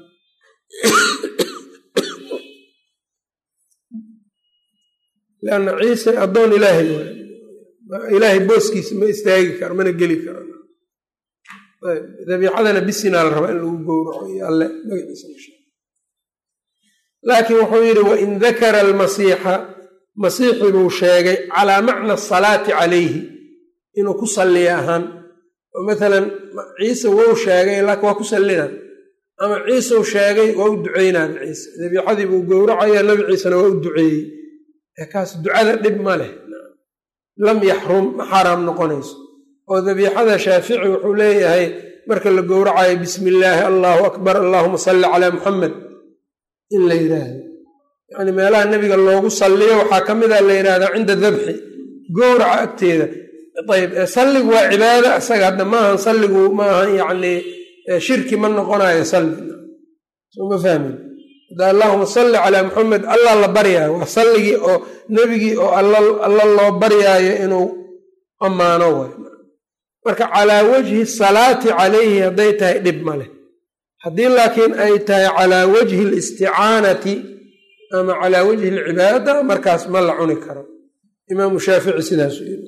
lanna ciise addoon ilaahay waay ilaahay booskiisa ma istaagi karo mana geli karo dabiicadana bisinaa la rabaa in lagu gowraco iyo alle magaciisa laakiin wuxuu yidhi wain dakara almasiixa masiixi buu sheegay calaa macna asalaati calayhi inuu ku salliya ahaan oo maalan ciise wou sheegay laakiin waa ku sallina ama ciiseu sheegay waa u duceynaaba ciise dabiicadii buu gowracaya nabi ciisena waa u duceeyey kaas ducada dhib ma leh lam yaxrum ma xaaraam noqonayso oo dabiixada shaafici wuxuu leeyahay marka la gowracayo bismi illaahi allaahu akbar allaahuma salli calaa muxamed in la yidhaahdo yacni meelaha nebiga loogu salliyo waxaa ka mid a la yidhahdaa cinda dabxi gowraca agteeda ayb salligu waa cibaada isaga hadda maahan salligu maahan yacni shirki ma noqonayo salli soo ma fahmin hadda allaahuma salli calaa muxamed allah la baryaayo waa salligii oo nebigii oo alla loo baryaayo inuu ammaano way marka calaa wajhi salaati calayhi hadday tahay dhib ma leh haddii laakiin ay tahay calaa wajhi alisticaanati ama calaa wajhi alcibaada markaas ma la cuni karo imaamu shaafici sidaasuu yiri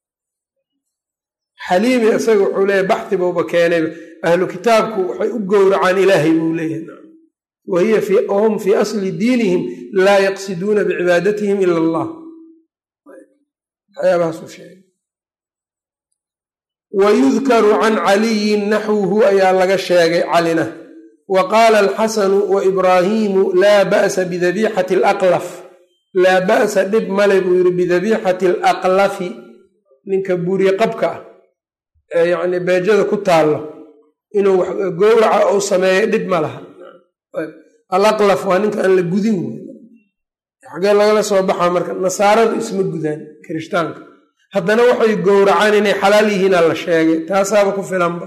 xaliimi isaga wuxuu leeyahy baxi buuba keenay ahlu kitaabku waxay u gowracaan ilaahay buu leeyahay wahiya wahum fii asli diinihim laa yaqsiduuna bicibaadatihim ila allah waxyaabahaasuu sheegay wayudkaru can caliyin naxwuhu ayaa laga sheegay calina wa qaala alxasanu wa ibraahiimu laa ba'sa bidabiixati alaqlaf laa ba'sa dhib male buu yidhi bidabiixati alaqlafi ninka buuriye qabka ah ee yacni beejada ku taallo inuu gowraca uu sameeyo dhib ma laha alaqlaf waa ninka aan la gudin wey xagee lagala soo baxaa marka nasaaradu isma gudaan kirishtaanka haddana waxay gowracaan inay xalaal yihiinaa la sheegay taasaaba ku filanba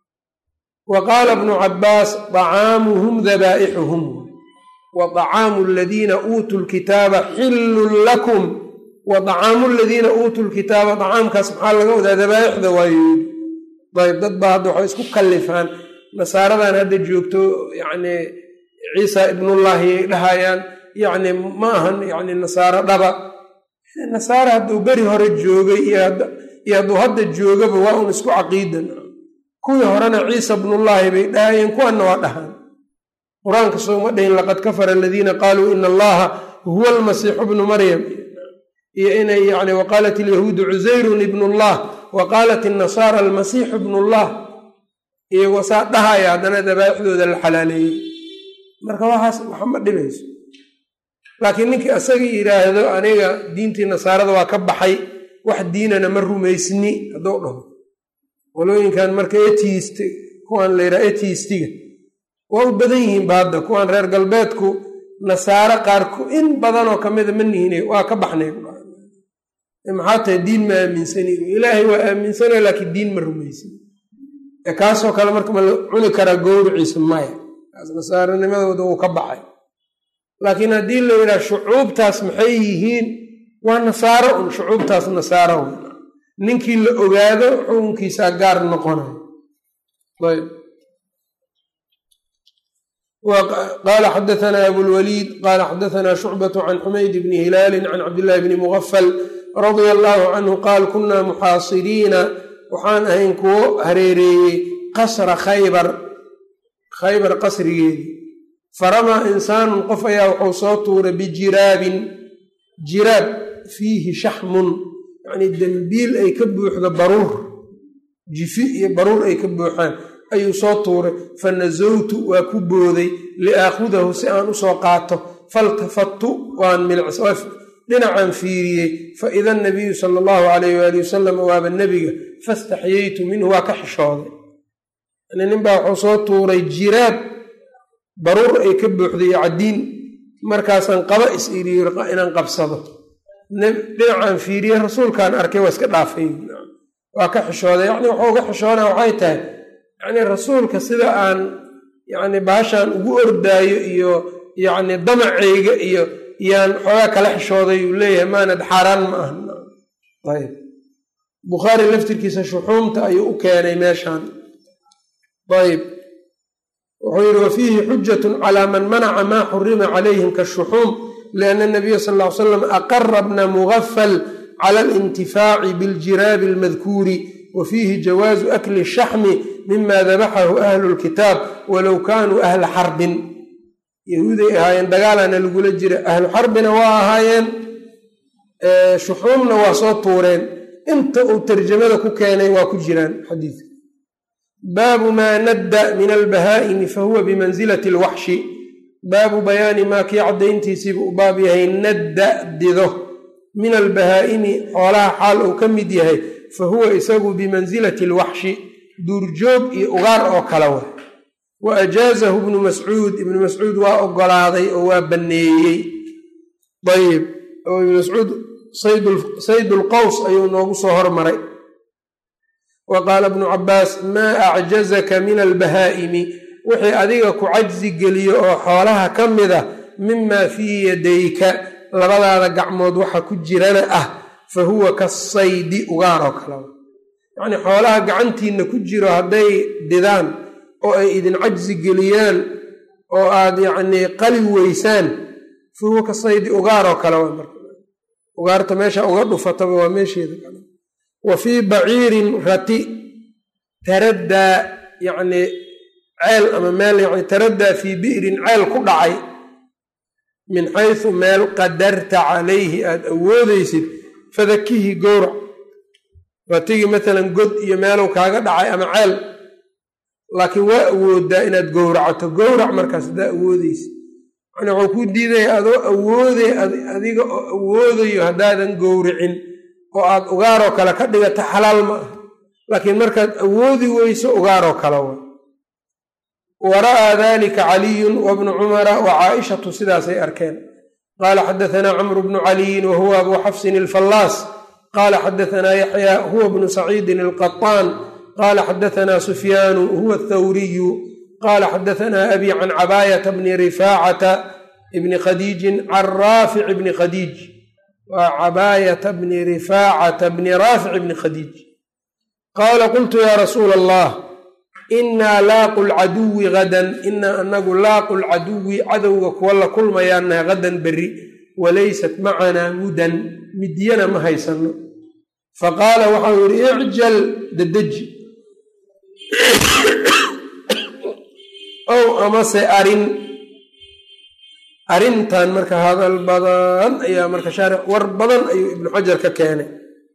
wa qaala bnu cabbaas dacaamuhum dabaa'ixuhum wa dacaamu aladiina uutuu lkitaaba xillun lakum wa dacaamu aladiina uutuu lkitaaba dacaamkaas maxaa laga wadaa dabaa'ixda waayo ayb dad baa hadda waxay isku kallifaan nasaaradan hadda joogto yacni ciisa ibnullaahi ay dhahayaan yacni ma ahan yacni nasaaro dhaba nasaare hadduu beri hore joogay iyo hadduu hadda joogaba waa un isku caqiidan kuwii horena ciisa bnullaahi bay dhahayeen kuwanna waa dhahaan qur-aanka sooma dhahin laqad kafara aladiina qaaluu ina allaha huwa almasiixu bnu maryam iyo inay yani waqaalat alyahuudu cusayrun ibnullah wa qaalat innasaara almasiixu bnullah iyagoo saa dhahaya haddana dabaa'ixdooda la xalaaleeyey marka waxaas waxa ma dhibayso laakiin ninkii asaga yidhaahdo aniga diintii nasaarada waa ka baxay wax diinana ma rumaysni hadduu dhaho qolooyinkan marka etiist kuwaan la yidhaha etiistiga waa u badan yihiin ba hadda kuwaan reer galbeedku nasaaro qaarku in badanoo kamida ma nihin waa ka baxnay maxaa tahay diin ma aaminsani ilaahay waa aaminsana laakiin diin ma rumaysin kaasoo kale marka ma la cuni karaa gowriciisa maya kaas nasaaranimadooda wuu ka baxay laakiin haddii la yidhaha shucuubtaas maxay yihiin waa nasaaro un shucuubtaas nasaaro ninkii la ogaado xukunkiisaa gaar noqonayo ayb qaala xadaanaa abulwaliid qaala xadaanaa shucbatu can xumayd bni hilaalin can cabdillahi bni mugafal radia allaahu canhu qaal kunaa muxaasiriina waxaan ahayn kuwo hareereeyey qasra khaybar khaybar qasrigeedii faramaa insaanun qof ayaa wuxuu soo tuuray bijiraabin jiraab fiihi shaxmun yacnii dembiil ay ka buuxdo baruur jifi iyo baruur ay ka buuxaan ayuu soo tuuray fa nasawtu waa ku booday liaakhudahu si aan u soo qaato faltafattu waan milics dhinacaan fiiriyey fa ida anabiyu sala allahu calayh waali wasalam waaba nebiga fastaxyaytu minhu waa ka xishooday yani ninbaa wuxuu soo tuuray jiraab baruur ay ka buuxday iyo caddiin markaasaan qaba is iriyo inaan qabsado dhinacaan fiiriyey rasuulkaan arkay waa iska dhaafay waa ka xishooday yacni wuxuu uga xishoonaa waxay tahay yacni rasuulka sida aan yacni baashaan ugu ordaayo iyo yacni damacayga iyo yaan xoogaa kala xishooday uu leeyahay maanad xaaraan ma aha ayb bukhaari laftirkiisa shuxuumta ayuu u keenay meeshaan ayb wuxuu yidhi wa fiihi xujatun calaa man manaca maa xurima calayhim kashuxuum lianna nabiya sal ll ly slam aqara bna mugafal cala alintifaaci biljiraabi almadkuuri wa fiihi jawaazu akli shaxmi mima dabaxahu ahlu lkitaab walow kaanuu ahla xarbin yahuuday ahaayeen dagaalana lagula jira ahlu xarbina waa ahaayeen shuxuumna waa soo tuureen inta uu tarjamada ku keenay waa ku jiraan xadiidka baabu maa nadda min albahaa'imi fahuwa bimansilati alwaxshi baabu bayaani maa kii caddayntiisiiba u baab yahay nadda dido min albahaa'imi xoolaha xaal uu ka mid yahay fa huwa isagu bimansilati alwaxshi duurjoog iyo ugaar oo kale wa wa ajaazahu ibnu mascuud ibnu mascuud waa ogolaaday oo waa banneeyey ayib oo ibnu mascuud saydulqaws ayuu noogu soo hormaray wa qaala ibnu cabbaas maa acjazaka min albahaa'imi wixii adiga ku cajsi geliyo oo xoolaha ka mid ah mimaa fii yadayka labadaada gacmood waxa ku jirana ah fa huwa kasaydi ugaar oo kale yacnii xoolaha gacantiinna ku jiro hadday didaan oo ay idin cajsi geliyaan oo aad yacnii qali weysaan fa huwa kasaydi ugaar oo kale waa marka ugaarta meesha uga dhufataba waa meesheeda kale wa fii baciirin rati taraddaa yacnii ceel ama meel yani taraddaa fii bi'rin ceel ku dhacay min xaysu meel qadarta calayhi aada awoodaysid fadakihi gowrac ratigi maalan god iyo meelow kaaga dhacay ama ceel laakiin waa awoodaa inaad gowracato gowrac markaas haddaa awoodaysid yani wuxuu ku diidaya adoo awooday adiga oo awoodayo haddaadan gowricin oo aad ugaaroo kale ka dhigata xalaal ma ah laakiin markaad awoodi weyso ugaaroo kale wa wa ra'aa dalika caliyun wabnu cumara wa caaishatu sidaasay arkeen qaala xadaanaa camru bnu caliyin wa huwa abu xafsin alfallaas qaala xadaanaa yaxya huwa bnu saciidin alqaطaan qaala xadaanaa sufyaanu huwa athawriyu qaala xadaanaa abi can cabaayata bni rifaacata bni khadiijin can raafic bni khadiij waa cabaayata bni rifaacata bni raafic bni khadiij qaala qultu yaa rasuula allah innaa laaqu lcaduwi hadan inaa anagu laaqu lcaduwi cadowga kuwa la kulmayaanaha hadan berri walaysat macanaa mudan midyana ma haysanno faqaala waxau yidhi icjal dadeji ow amase arin arrintan marka hadal badan ayaa marka shaarix war badan ayuu ibnu xajar ka keenay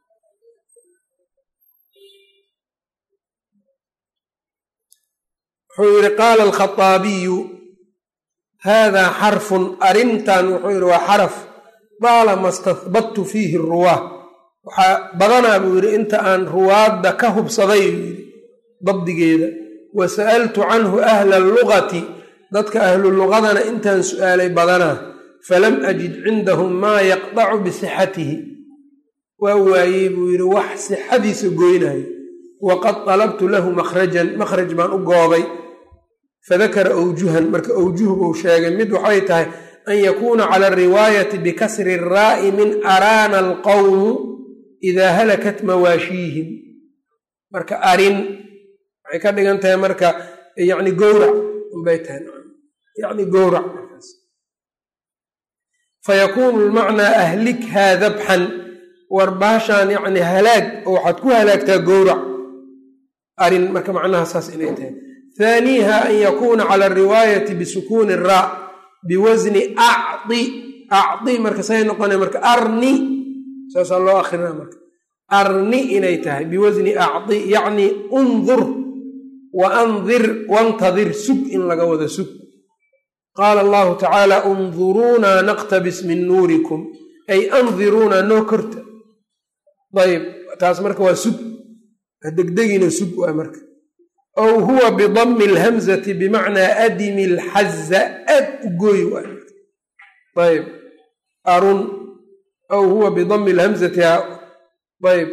wuxuu yidhi qaala alkhaaabiyu haadaa xarfun arrintan wuxuu yidhi waa xaraf daalama stahbadtu fiihi ruwaah waxaa badanaa buu yidhi inta aan ruwaadda ka hubsaday buu yidhi dabdigeeda wa sa'altu canhu ahla allugati dadka ahlu luqadana intaan su'aalay badanaa falam ajid cindahum maa yaqdacu bisixatihi waa waayey buu yidhi wax sixadiisa goynayo waqad dalabtu lahu makhrajan makhraj baan u goobay fadakara awjuhan marka awjuh buu sheegay mid waxay tahay an yakuuna cala ariwaayati bikasri raa'i min araana alqowmu idaa halakat mawaashiihim marka arin waxay ka dhigan tahay marka yacni gowrac unbay tahay yacni gowrac markaas fayakuunu lmacnaa ahlikhaa dabxan war baashaan yacni halaag oo waxaad ku halaagtaa gowrac arin marka macnaha saas inay tahay haaniiha an yakuuna cala ariwaayati bisukuuni raa biwasni acdi acdi marka say noqona marka arni saasaa loo akrinaa marka arni inay tahay biwasni acdi yacni undur wa andir wantadir sug in laga wada sug qaala allahu tacaala unduruunaa naqtabis min nuurikum ay andiruunaa noo korta ayb taas marka waa sug degdegina sug waa marka aw huwa bidami alhamzati bimacnaa adimi alxaza ad u gooy waay ayb arun aw huwa bidami alhamzati ayb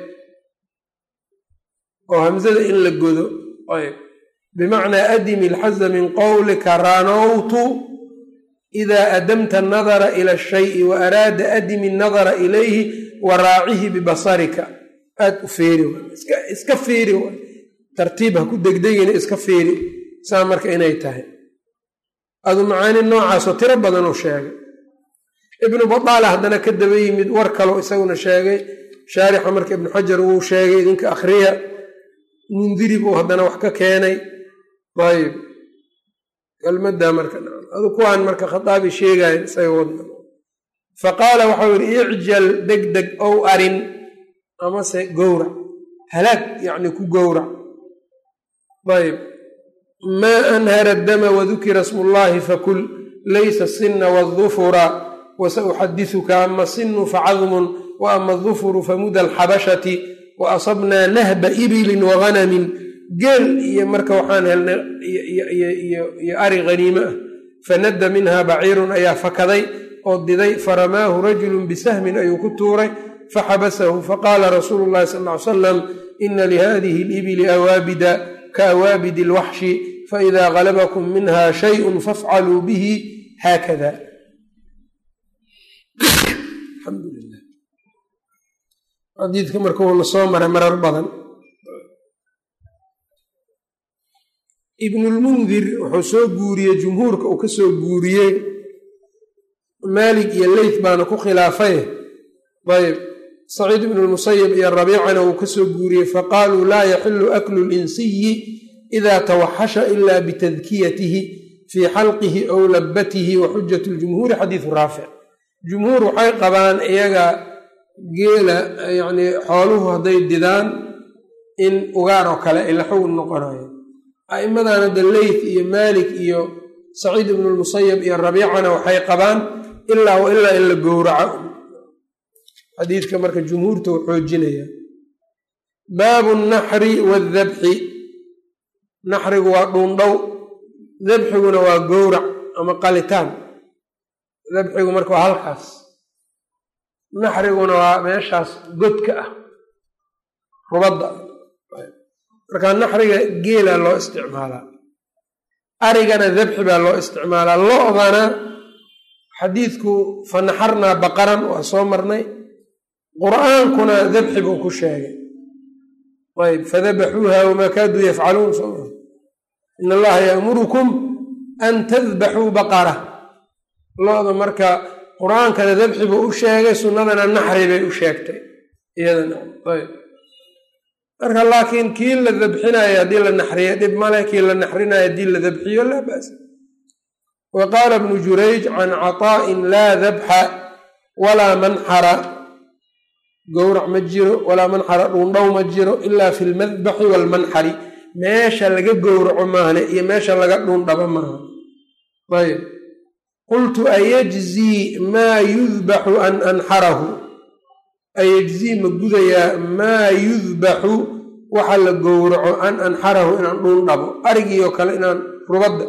oo hamzada in la godo ayb bimacnaa adimi alxaza min qowlika ranowtu ida adamta anadara ila ashayi wa araada adimi annadara ilayhi wa raacihi bibasarika aad u feeri iska feeri tartiib ha ku degdegina iska feeri saa marka inay tahay adu macaani noocaasoo tiro badanuu sheegay ibnu badaala haddana ka daba yimid war kaloo isaguna sheegay shaarixa marka ibnu xajar wuu sheegay idinka akhriya mundiri buu haddana wax ka keenay ayb kelmadda marka adu kuwaan marka khataabi sheegayan isaga wadna fa qaala waxau yihi icjal degdeg ow arin amase gowrac halaag yacni ku gowrac ayb maa anhara dama wadukira smu llahi fakul laysa sina wadufura wasauxadisuka ama sinu facadmun wa ama adufuru famuda alxabashati wa asabnaa nahba ibilin waganamin geel iyo marka waxaan helnay iyo ari haniime ah fanadda minha baciirun ayaa fakaday oo diday faramaahu rajulun bisahmin ayuu ku tuuray faxabasahu faqaala rasuulu llahi sal ly salam ina lihadihi alibili awaabida kaawaabidi alwaxshi faida galabakum minha shayun fafcaluu bihi haakada alxamdulilah xadiidka marka uuna soo maray marar badan ibnulmundir wuxuu soo guuriyey jumhuurka uu ka soo guuriyey maalik iyo leyth baana ku khilaafay ayb saciid ibnu lmusayib iyo rabiicana uu ka soo guuriyey faqaaluu laa yaxilu aklu linsiyi ida tawaxasha ila bitadkiyatihi fii xalqihi ow labbatihi wa xujat ljumhuuri xadiidu raafic jumhuur waxay qabaan iyaga geela yacnii xooluhu hadday didaan in ugaar oo kale ay la xugun noqonayo a'immadan hadda leyth iyo maalik iyo saciid ibnu lmusayab iyo rabiicana waxay qabaan ilaa wa ilaa in la gowraco xadiidka marka jumhuurta u xoojinaya baabu naxri waadabxi naxrigu waa dhuundhow dabxiguna waa gowrac ama qalitaan dabxigu marka waa halkaas naxriguna waa meeshaas godka ah rubadda marka naxriga geela loo isticmaalaa arigana dabxi baa loo isticmaalaa lo-dana xadiidku fa naxarnaa baqaran waa soo marnay qur'aankuna dabxi buu ku sheegay ayb fadabaxuuha wamaa kaaduu yafcaluun soo in allaha yaamurukum an tadbaxuu baqara lo-da marka qur-aankana dabxi buu u sheegay sunnadana naxri bay u sheegtay iyadana ayb marka laakiin kii la dabxinayo haddii la naxriyo dhib male kii la naxrinayo haddii la dabxiyo laa ba'sa wa qaala bnu jurayj can cataa'in laa dabxa walaa manxara gowrac ma jiro walaa manxara dhuundhow ma jiro ilaa fi lmadbaxi waalmanxari meesha laga gowraco maahne iyo meesha laga dhuundhabo maaha ayb qultu ayajzii maa yudbaxu an anxarahu ayajzii ma gudayaa maa yudbaxu waxa la gowraco an anxarahu inaan dhuundhabo arigiioo kale inaan rubadda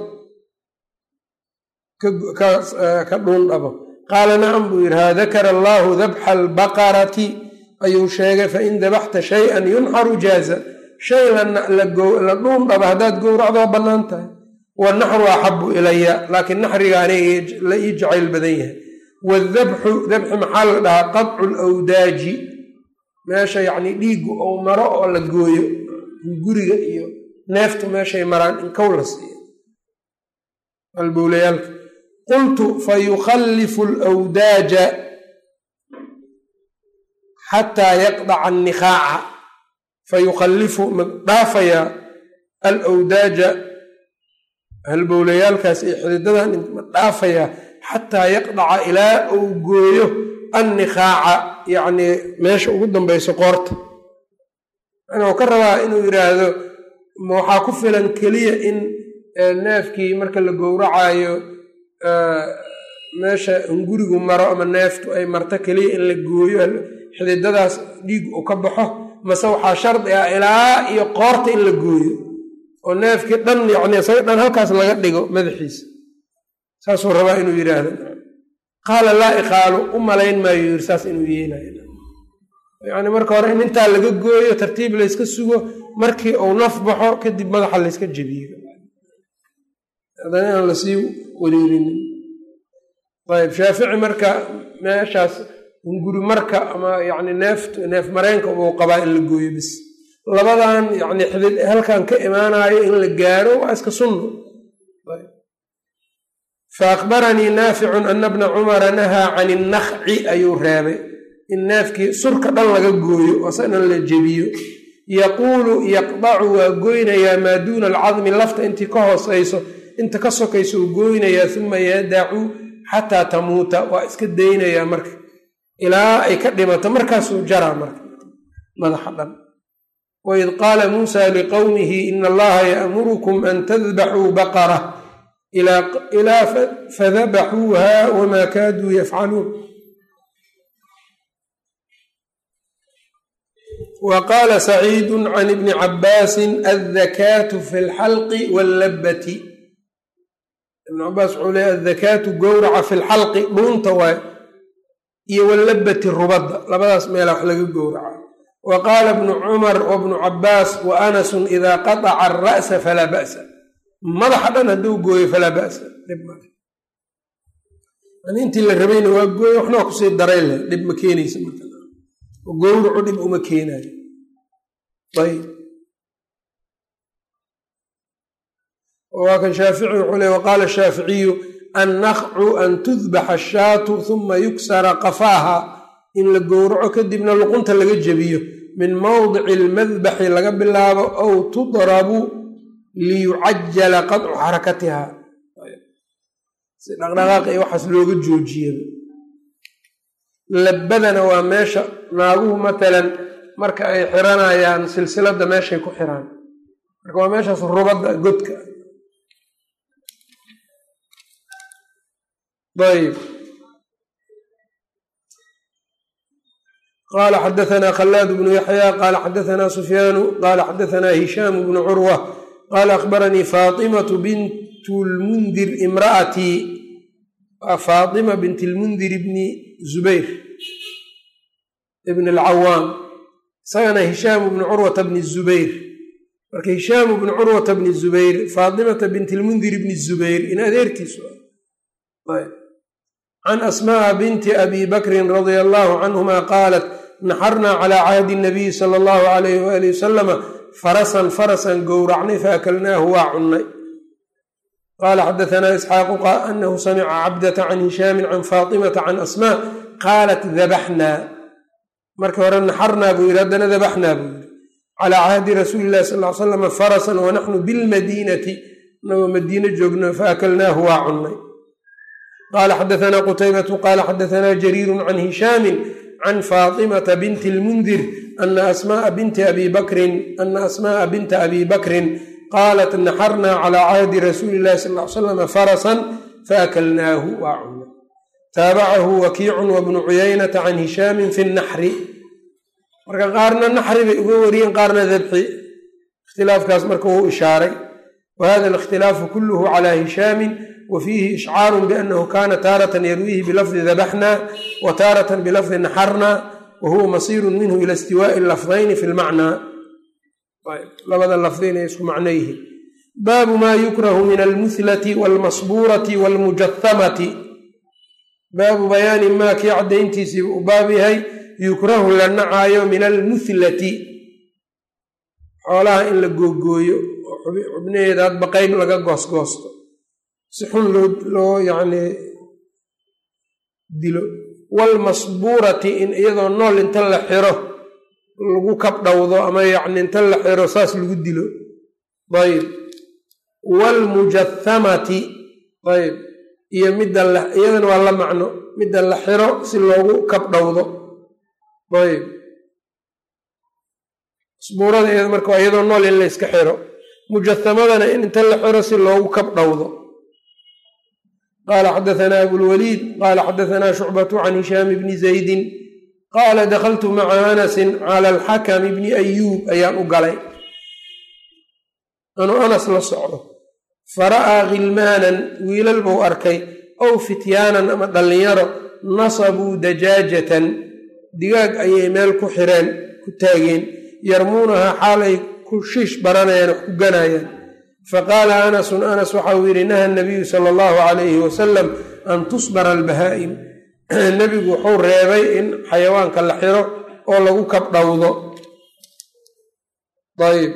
ka dhuundhabo qaala nacam buu yidhi haa dakara allaahu dabxa albaqarati ayuu sheegay fain dabaxta shay-an yunxaru jaaza shay la dhuundhaba haddaad gowracdo waa bannaan tahay wanaxru axabu ilaya laakiin naxriga aniga la ii jacayl badan yahay wadabxu dabxi maxaa la dhahaa qadcu lwdaaji meesha yacni dhiiggu ou maro oo la gooyo guriga iyo neeftu meeshay maraan in kow la siiyo albowlayaalka qultu fa yukhallifu alwdaaja xataa yaqdaca annikhaaca fa yukhallifu ma dhaafayaa alwdaaja halbowlayaalkaas iyo xididadan ma dhaafayaa xataa yaqdaca ilaa uu gooyo annikhaaca yacnii meesha ugu dambayso qoorta wuxuu ka rabaa inuu yidhaahdo waxaa ku filan keliya in neefkii marka la gowracayo meesha hungurigu maro ama neeftu ay marto keliya in la gooyo xididadaas dhiig uu ka baxo mase waxaa shardi ah ilaa iyo qoorta in la gooyo oo neefkii dhan yacni isaga dhan halkaas laga dhigo madaxiisa saasuu rabaa inuu yidhaahdo qaala laa iqaalu u malayn maayo yiri saas inuu yeelayo yacni marka hore in intaa laga gooyo tartiib layska sugo markii uu naf baxo kadib madaxa layska jebiyo haddana inaan lasii wareerinin ayb shaafici marka meeshaas hunguri marka ama yacni neeft neef mareenka uu qabaa in la gooyo bis labadan yacni xidid halkan ka imaanayo in la gaaro waa iska sunno fa akhbaranii naaficun ana bna cumara nahaa can innakci ayuu reebay in neefkii surka dhan laga gooyo ose dhan la jebiyo yaquulu yaqdacu waa goynayaa maa duuna alcadmi lafta intii ka hoosayso inta ka sokayso uu gooynayaa uma yadacu xataa tamuuta waa iska daynayaa marka ilaa ay ka dhimato markaasuu jaraa marka madaxa dhan waid qaala muusa liqowmihi ina allaha ya'murukum an tadbaxuu baqara ilaa fadabaxuuha wamaa kaaduu yafcaluun wa qaala saciidu can ibni cabbaasin addakaatu fi lxalqi wallabati ibn cabaas wuxuu leeya addakaatu gowraca fi lxalqi dhuunta waay iyo wallabati rubadda labadaas meela wax laga gowraca wa qaala bnu cumar wa bnu cabbaas wa anasun idaa qataca ara'sa falaa ba'sa madaxa dhan hadduu gooyo falaa ba'sa dhib male yani intii la rabayna waa gooyo waxna waa kusii daray leh dhib ma keenaysa marka gowracu dhib uma keenayo ayb waa kan shaafici wuxuu le waqaala shaaficiyu annakcu an tudbaxa ashaatu huma yuksara qafaaha in la gowraco kadibna luqunta laga jebiyo min mawdici almadbaxi laga bilaabo aw tudrabu liyucajala qadcu xarakatiha si dhaqdhaqaaqa iyo waxaas looga joojiyaba labadana waa meesha naaguhu matalan marka ay xiranayaan silsiladda meeshay ku xiraan marka waa meeshaas rubadda godka ayb qaala xadaثna khalaad bnu yaxya qaala xadaثna sufyaanu qaala xadaثna hishaam bnu curwa qaala akhbaranii faaطimaةu bint lmundir imra'atii faaطima bint lmundir bni zubayr ibn alcawaam isagana hishaamu bnu curwata bni zubayr marka hishaamu bnu curwata bni zubayr faatimata bint lmundir bni zubayr in adeertiisu can asma'a binti abi bakrin radia allahu canhuma qaalat naxarnaa calaa cahdi nabiyi sala allahu alayh waali wasalama farasan farasan gowracnay faakalnaahu waa cunnay qaala xadaanaa isxaaqu anahu samica cabdata can hishaamin can faatimata can asmaa qaalat dabaxnaa markii hore naxarnaa buu yidhi haddana dabaxnaa buu yidhi calaa cahdi rasuuli illahi sal l salam farasan wanaxnu bilmadiinati inagoo madiine joogno faakalnaahu waa cunnay qaala xadaanaa qutaybatu qaala xadaanaa jariiru can hishaamin can faatimata binti lmundir ana asmaaa binti abi bakrin ana asmaaa binta abi bakrin qaalat naxarnaa calaa cahdi rasuuli illahi sal l salam farasan faakalnaahu waa cunnay taabacahu wakiicun wabnu cuyaynata can hishaamin fi naxri marka qaarna naxri bay uga wariyeen qaarna dabxi ikhtilaafkaas marka wuu ishaaray wa hada alikhtilaafu kulluhu calaa hishaamin wa fiihi ishcaarun biannahu kaana taaratan yarwiihi bilafdi dabaxna wa taaratan bilafdi naxarna wa huwa masiirun minhu ila istiwaa'i lafdayni fi lmacnaa labada lafdi inay isku macno yihiin baabu maa yukrahu min almuhlati walmasbuurati walmujahamati baabu bayaani maa kii caddayntiisiiba u baab yahay yukrahu la nacaayo min almuhlati xoolaha in la googooyo oo xubnaheeda hadba qayb laga goosgoosto si xun loo loo yacnii dilo waalmasbuurati in iyadoo nool inta la xiro lagu kabdhowdo ama yacni inta la xiro saas lagu dilo ayb waalmujathamati ayb iyo midda la iyadana waa la macno midda la xiro si loogu kabdhowdo ayb masbuurada iyada marka waa iyadoo nool in la yska xiro mujathamadana in inta la xiro si loogu kabdhowdo qala xadaثna abulwaliid qala xadaثna shucbaة can hishaam bni zaydin qaala dakltu maca anasi clى alxakm bni ayuub ayaan u galay anuu anas la socdo fara'aa khilmaanan wiilal buu arkay ow fityaanan ama dhallinyaro nasabuu dajaajatan digaag ayay meel ku xireen ku taageen yarmuunahaa xaalay ku shiish baranayaan wax ku ganayaan faqaala anasun anas waxau yidhi naha nabiyu sala allahu calayhi wasalam an tusbara albahaa'im nebigu wuxuu reebay in xayawaanka la xiro oo lagu kabdhowdo ayb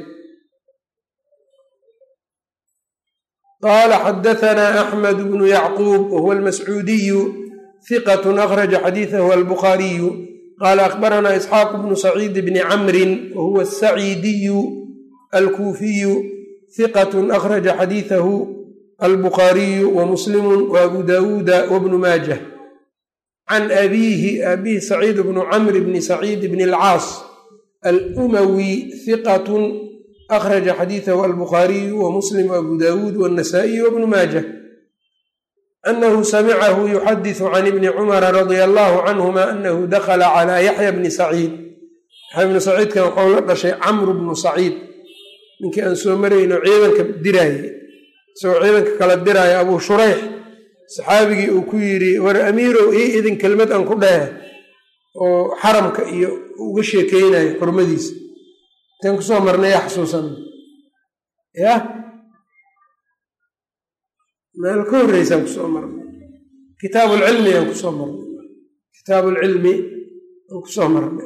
qaala xadahanaa axmed bnu yacquub wahuwa almascuudiyu hiqatu akhraja xadiidahu albukhaariyu qaala akhbaranaa isxaaq bnu saciid bni camrin wahuwa asaciidiyu alkuufiyu hiqat akhraja xadiidahu albukhaariyu wa muslimu wa abu daawuuda wabnu maajah can abiihi abihi saciid bnu camr bni saciid bni alcaas alumawi hiqatun akhraja xadiidahu albukhaariyu wa muslim abu daawuud wannasaa'iy wabnu maajah anahu samicahu yuxadisu can ibni cumara radia allahu canhuma anahu dakla calaa yaxya bni saciid yaxya bni saciidkan waxau la dhashay camru bnu saciid ninkii aan soo marayno ciidanka diraaye isagoo ciidanka kala diraayo abuu shurayx saxaabigii uu ku yidhi war amiirow ii idin kelmad aan ku dhehe oo xaramka iyo uga sheekeynayo xurmadiisa intaan kusoo marnay yaa xasuusan yah meel ka horreysaan kusoo marnay kitaabu lcilmi aan kusoo marnay kitaabu lcilmi aan kusoo marnay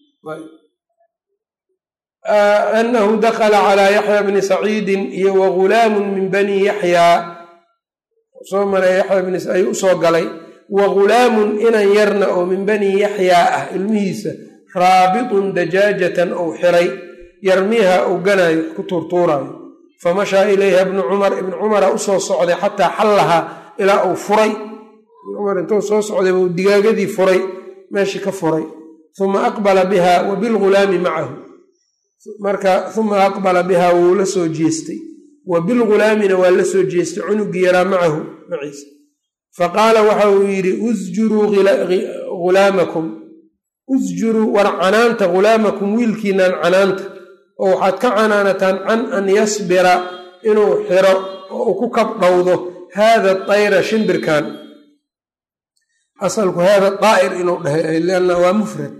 anahu dakla calaa yaxya bni saciidin iyo wa gulaamun min bani yaxyaa soo maray yaxya bni ayuu usoo galay wa gulaamun inan yarna oo min bani yaxyaa ah ilmihiisa raabitun dajaajatan ou xiray yarmiiha uu ganaayo ku tuurtuuraayo famashaa ilayha ibnu cumar ibnu cumara usoo socday xataa xallahaa ilaa uu furay ibnu cumar intuu soo socday buu digaagadii furay meeshii ka furay uma aqbala biha wa bilgulaami macahu marka uma aqbala bihaa wuu la soo jeestay wa bilgulaamina waa la soo jeestay cunugii yaraa macahu maciisa faqaala waxa uu yidhi usjuruu ghulaamakum usjuruu war canaanta ghulaamakum wiilkiinaan canaanta oo waxaad ka canaanataan can an yasbira inuu xiro oo uu ku kabdhowdo haada dayra shimbirkan asalku haada daa'ir inuu dhahay lianna waa mufrad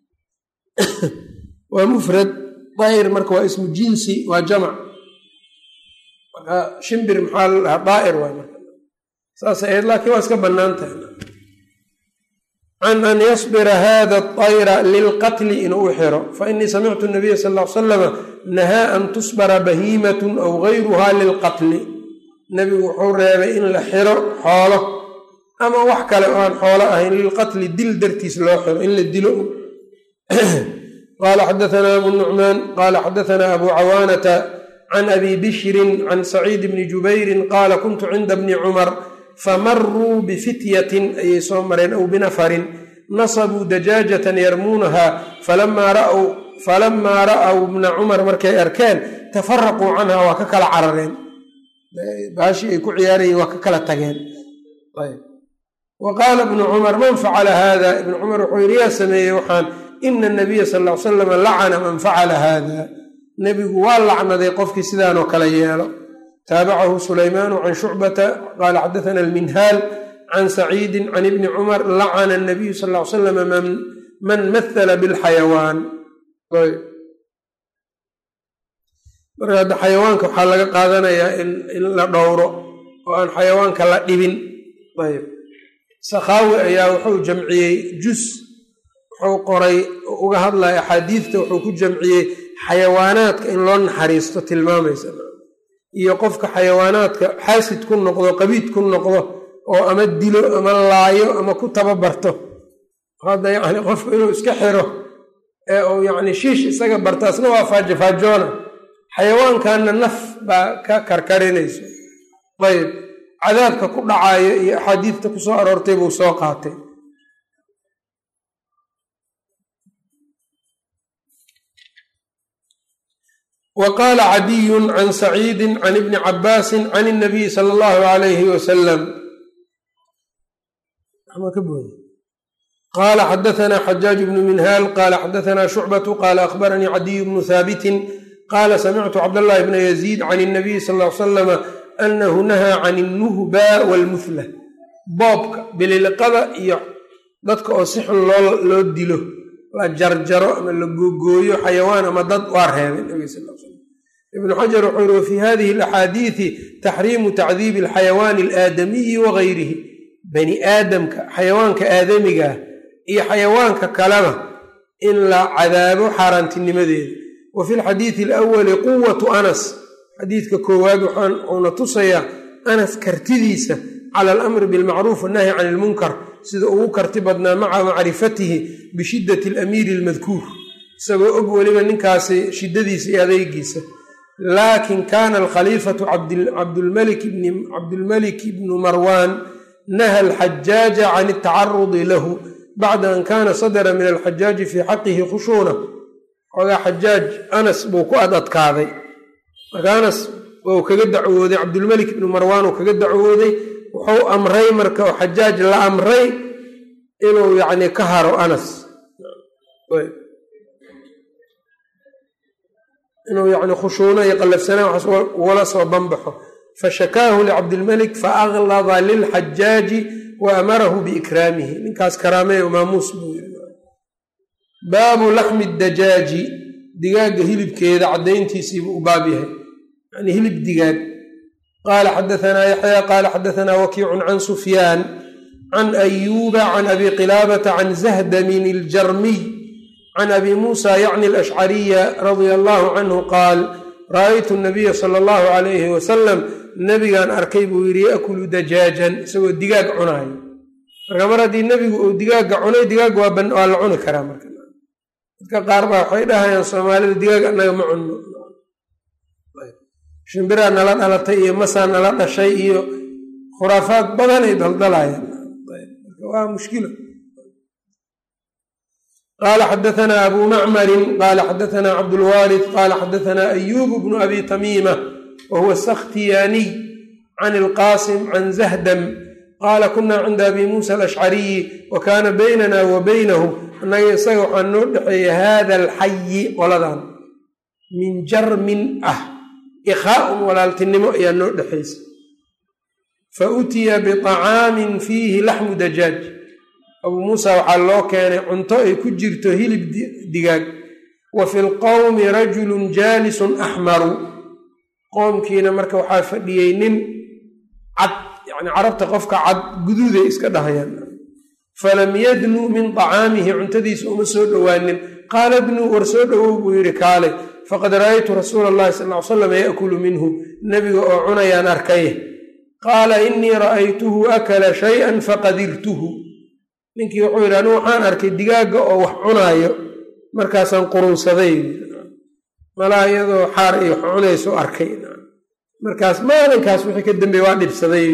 waa mufrad daa'ir marka waa ismu jinsi waa jamac marka shimbir maxaa la dhahaa daa'ir waay marka saas ahayd laakiin waa iska bannaan tahay can an yasbira hada dayra lilqatli inuu u xiro fainii samictu nabiya sal l salama nahaa an tusbara bahiimatun aw gayruha lilqatli nebigu wuxuu reebay in la xiro xoolo ama wax kale oo aan xoolo ahayn lilqatli dil dartiis loo xiro in la dilo qala xadaana abu nucmaan qala xadaana abu cawaanata can abi bishrin can saciid bni jubayrin qaala kuntu cinda bni cumar famaruu bifityatin ayay soo mareen aw binafarin nasabuu dajaajatan yarmuunaha falamaa ra'w bna cumar markay arkeen tafaraquu canha waa ka kala carareen baashii ay ku ciyaarayeen waa ka kala tageen wa qaala ibnu cumar man facala hada ibnu cumar wuxuu yidhi yaa sameeyey waxaan ina nabiya sal l salam lacana man facala hada nebigu waa lacnaday qofkii sidaanoo kale yeelo taabacahu sulaymaanu can shucbata qaala xadaana alminhaal can saciidi can ibni cumar lacana anabiyu sal l salam man mahala bilxayawaan marka hadda xayawaanka waxaa laga qaadanayaa in la dhowro oo aan xayawaanka la dhibin ayb sakhaawi ayaa wuxuu jamciyey jus wuxuu qoray uga hadlaya axaadiidta wuxuu ku jamciyey xayawaanaadka in loo naxariisto tilmaamaysa iyo qofka xayawaanaadka xaasid ku noqdo qabiid ku noqdo oo ama dilo ama laayo ama ku tababarto hadda yacni qofku inuu iska xiro ee uu yacni shiish isaga bartaasna waa faajofaajoona xayawaankanna naf baa ka karkarinayso ayb cadaabka ku dhacayo iyo axaadiidta ku soo aroortay buu soo qaatay wa qaala cadiyun can saciidin can ibni cabaasin can اnabiyi sala allahu alayhi wasalam qaala xadaثna xajaaj bnu minhaal qaala xadaثna shucbatu qaala akhbaranii cadiy bnu haabitin qaala samictu cabdاllahi bna yaziid can الnabiyi sal ly slama anahu nahaa can الnuhba wاlmuhla boobka bililiqada iyo dadka oo si xun loo dilo la jarjaro ama la googooyo xayawaan ama dad waa reebay nabig sal l slam ibnu xajar wuxuu yiri wafii hadihi alaxaadiidi taxriimu tacdiibi alxayawaani alaadamiyi wagayrihi bani aadamka xayawaanka aadamigaah iyo xayawaanka kaleba in la cadaabo xaaraantinimadeeda wa fi lxadiidi alawali quwatu anas xadiidka koowaad waxauna tusayaa anas kartidiisa cala alamri bilmacruuf wannahyi can ilmunkar sida ugu karti badnaa maca macrifatihi bishiddati alamiiri almadkuur isagoo og weliba ninkaasi shiddadiisa iyo adeygiisa laakin kaana alkhaliifatu cabdulmalik ibnu marwan naha alxajaaja can altacarudi lahu bacda an kaana sadara min alxajaaji fii xaqihi khushuuna xoogaa xajaaj anas buu ku ad adkaaday marka anas wuu kaga dacwooday cabdulmelik ibnu marwaan uu kaga dacwooday wuxuu amray marka oo xajaaj la amray inuu yacni ka haro anas inuu yani khushuuno iyo qallafsanaan waxaas ugala soo banbaxo fashakaahu licabdilmelik faaklada lilxajaaji wa amarahu biikraamihi ninkaas karaameeyo maamuus buu yiri baabu laxmi dajaaji digaagga hilibkeeda caddayntiisiibuu u baab yahay yani hilib digaag qaala xadaanaa yaxya qaala xadaanaa wakiicun can sufyaan can ayuuba can abi qilaabata can zahdamin iljarmiy can abi muusa yacni alashcariya radia allahu canhu qaal ra'aytu nabiya sala allahu calayhi wasalam nebigaan arkay buu yidhi yaakulu dajaajan isagoo digaag cunaayo marka mar haddii nebigu uu digaagga cunay digaag waa la cuni karaa marka dadka qaar baa waxay dhahayaan soomaalida digaag annaga ma cunno shimbiraa nala dhalatay iyo masaa nala dhashay iyo khuraafaad badanay daldalayaan waa mushkilo qaala xadaanaa abu macmarin qaala xadaanaa cabdulwaalid qaala xadaanaa ayuub bnu abi tamiima wa huwa sakhtiyaaniy can ilqaasim can zahdam qaala kunaa cinda abi muusa alashcariyi wa kaana baynana wa baynahu annaga isaga waxaa noo dhexeeya hada alxayi qoladan min jarmin ah ikhaaun walaaltinimo ayaa noo dhexaysa fa utiya biطacaamin fiihi laxmu dajaaj abuu muusa waxaa loo keenay cunto ay ku jirto hilib digaag wa fi lqowmi rajulun jaalisun axmaru qoomkiina marka waxaa fadhiyey nin cad yani carabta qofka cad guduuday iska dhahayaan falam yadnuu min طacaamihi cuntadiisa uma soo dhowaanin qaala dnuu war soo dhowow buu yidhi kaale faqad ra'aytu rasuula allahi sal ly salam yaakulu minhu nebiga oo cunayaan arkay qaala inii ra'aytuhu akala shay-an faqadirtuhu ninkii wuxuu yidhi anigu waxaan arkay digaagga oo wax cunaayo markaasaan qurunsaday malaa iyadoo xaar iyo wax cunayso arkay markaas maalinkaas wixii ka dambeeye waa dhibsaday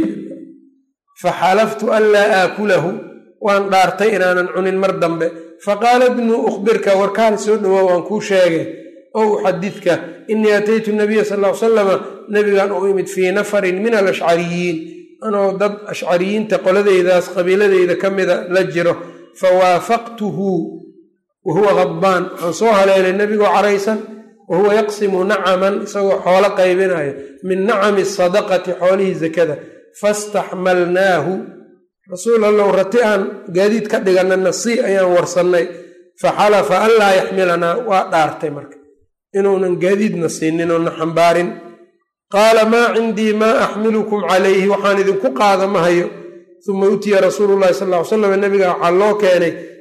faxalaftu an laa aakulahu waan dhaartay inaanan cunin mar dambe faqaala dnuu ukhbirka warkaal soo dhowaa waan kuu sheegay ow uxadidka inii ataytu nabiya sal ly salama nebigan u imid fii nafarin min alashcariyiin anoo dad ashcariyiinta qoladeydaas qabiiladeyda ka mida la jiro fawaafaqtuhu wa huwa khadbaan waxaan soo haleelay nebigoo caraysan wa huwa yaqsimu nacaman isagoo xoolo qaybinayo min nacami sadaqati xoolihii zakada fastaxmalnaahu rasuul allow rati aan gaadiid ka dhiganna nasi ayaan warsannay faxalafa an laa yaxmilanaa waa dhaartay marka inuunan gaadiidna siinin oona xambaarin qaala maa cindii maa axmilukum calayhi waxaan idinku qaada ma hayo uma utiya rasuulu llahi sal ly slam nabiga waxaa loo keenay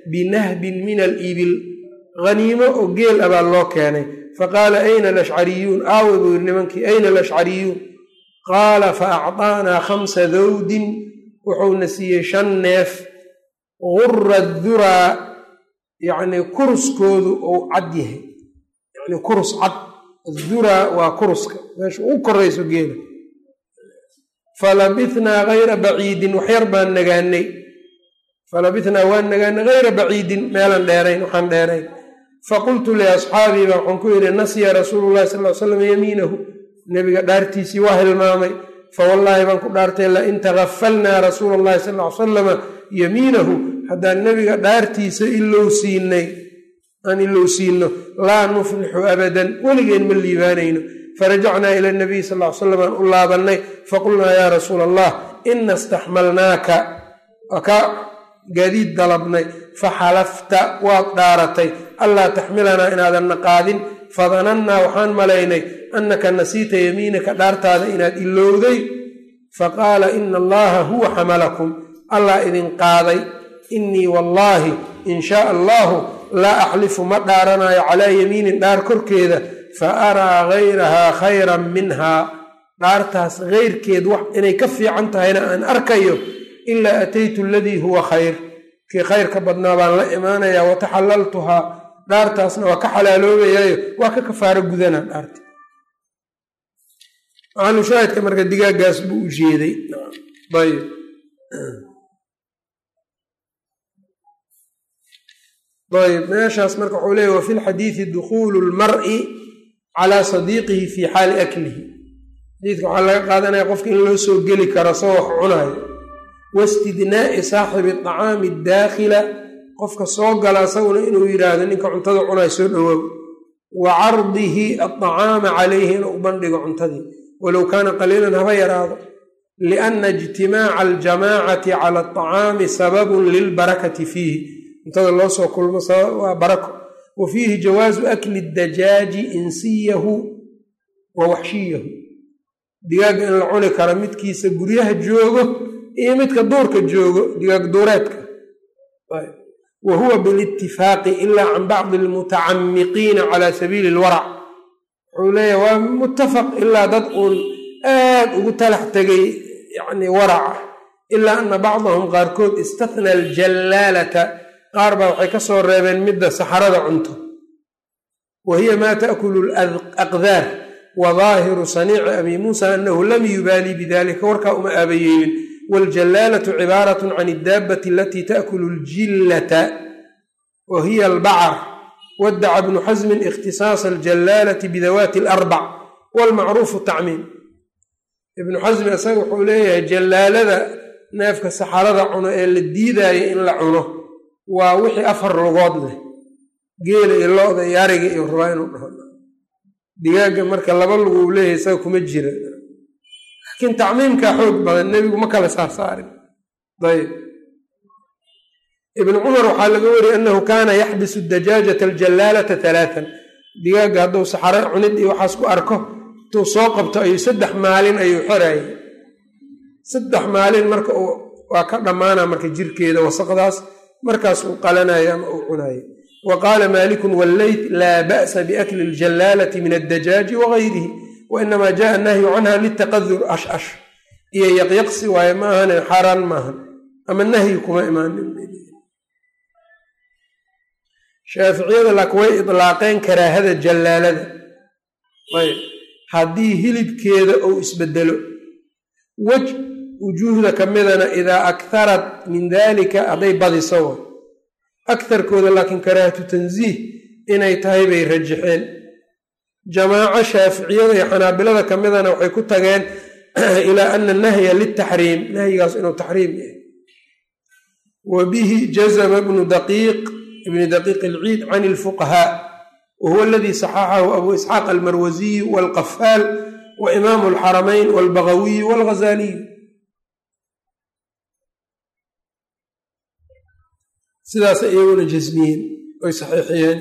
binahbin min alibil haniimo oo geel ah baa loo keenay faqaala ayna alashcariyuun aawe buu yiri nimankii ayna alashcariyuun qaala fa acطaanaa khamsa dawdin wuxuuna siiyey shan neef gura duraa yacnii kuruskoodu ou cad yahay yani kurus cad aduraa waa kuruska meesha ugu korayso geela falabithnaa hayra baciidin waxyar baan nagaanay falabithnaa waan nagaanay hayra baciidin meelan dheerayn waxaan dheerayn faqultu liasxaabii baa waxaan ku yidhi nasiya rasuulu llahi sal ly slam yamiinahu nebiga dhaartiisii waa hilmaamay fawallaahi baan ku dhaartay lain tagafalnaa rasuula allahi sal ly salama yamiinahu haddaan nebiga dhaartiisa ilow siinay aan ilow siino laa nuflixu abadan weligeen ma liibaanayno farajacnaa ila nabiy sal ly slam aan u laabannay faqulnaa yaa rasuula allah ina istaxmalnaaka waa ka gaadiid dalabnay faxalafta waad dhaaratay allaa taxmilanaa inaadanna qaadin fadanannaa waxaan malaynay annaka nasiita yamiinaka dhaartaada inaad ilowday faqaala ina allaha huwa xamalakum allah idin qaaday innii wallaahi in shaa allahu laa axlifu ma dhaaranayo calaa yamiinin dhaar korkeeda fa araa gayrahaa khayran minhaa dhaartaas keyrkeed wax inay ka fiican tahayna aan arkayo ilaa ataytu aladii huwa khayr kii khayrka badnaa baan la imaanayaa wataxalaltuhaa dhaartaasna waa ka xalaaloobayaayo waa ka kafaaro gudanaa dhaarta macaalushaahidka marka digaaggaas buu u jeeday ayb ayb meeshaas marka wuxuu leeyay wa fi lxadiidi dukhuulu lmar'i calaa sadiiqihi fii xaali aklihi xadiidka waxaa laga qaadanaya qofka in loo soo geli karo soo wax cunaayo wastidnaa'i saaxibi acaami daakhila qofka soo gala isaguna inuu yidhaahdo ninka cuntada cunayo soo dhowoow wa cardihi aacaama calayhi inuu u bandhigo cuntadii walow kaana qaliilan haba yaraado lianna ijtimaaca aljamaacati cala aطacaami sababun lilbarakati fiihi cuntada loo soo kulmo waa barako wa fiihi jawaasu akli dajaaji insiyahu wa waxshiyahu digaagga in la cuni karo midkiisa guryaha joogo iyo midka duurka joogo digaag duureedka wa huwa bilitifaaqi ilaa can bacdi almutacamiqiina cala sabiili alwarac wuxuu leeyahy waa muttafaq ilaa dad uun aad ugu talax tegay yani waraca ilaa ana bacdahum qaarkood istatna aljallaalata qaar baa waxay ka soo reebeen midda saxarada cunto wa hiya maa taakulu alaqdaar wa daahiru saniici abi muusa anahu lam yubaalii bidalika warkaa uma aabayeelin waljallaalatu cibaarat can iddaabbati alatii taakulu ljillata wa hiya albacar wadaca bnu xasmin ikhtisaasa aljallaalati bidawaati alarbac walmacruufu tacmiim ibnu xasmi isaga wuxuu leeyahay jallaalada neefka saxarada cuno ee la diidaayo in la cuno waa wixii afar lugood leh geela iyo lo-da iyo ariga iyo rabaa inuu dhaho digaagga marka laba lugu uu leeyahay isaga kuma jira laakiin tacmiimkaa xoog badan nebigu ma kala saarsaarin ayb ibnu cumar waxaa laga wariyey annahu kaana yaxbisu dajaajata aljallaalata talaatan digaagga hadduu saxaro cunid iyo waxaas ku arko intuu soo qabto ayuu saddex maalin ayuu xorayay saddex maalin marka waa ka dhammaana marka jirkeeda wasaqdaas markaas uu qalanayo ama uu cunayo wa qaala maalikun walleyt laa ba'sa biakli aljallaalati min addajaaji wagayrihi wainamaa jaءa annahyu canha litaqadur ash ash iyo yaqyaqsi waaye ma ahane xaaraan maahan ama nahyi kuma imaanin shaaficiyada laakin way idlaaqeen karaahada jallaalada ayb haddii hilibkeeda uu isbedelo wej wujuuhda ka midana idaa akharat min dalika hadday badiso wa akarkooda laakiin karaahatu tansiih inay tahay bay rajaxeen jamaaco shaaficiyada iyo xanaabilada ka midana waxay ku tageen ilaa ana nahya liltaxriim nahyigaas inuu taxriim yahay wa bihi jazma bnu daqiiq ibni daqiiq alciid can ilfuqahaa wa huwa aladii saxaxahu abu isxaaq almarwasiyu walqafaal wa imaamu alxaramayn walbagawiyu walghazaliyu sidaas iyaguna jasmiyeen oy saxiixiyeen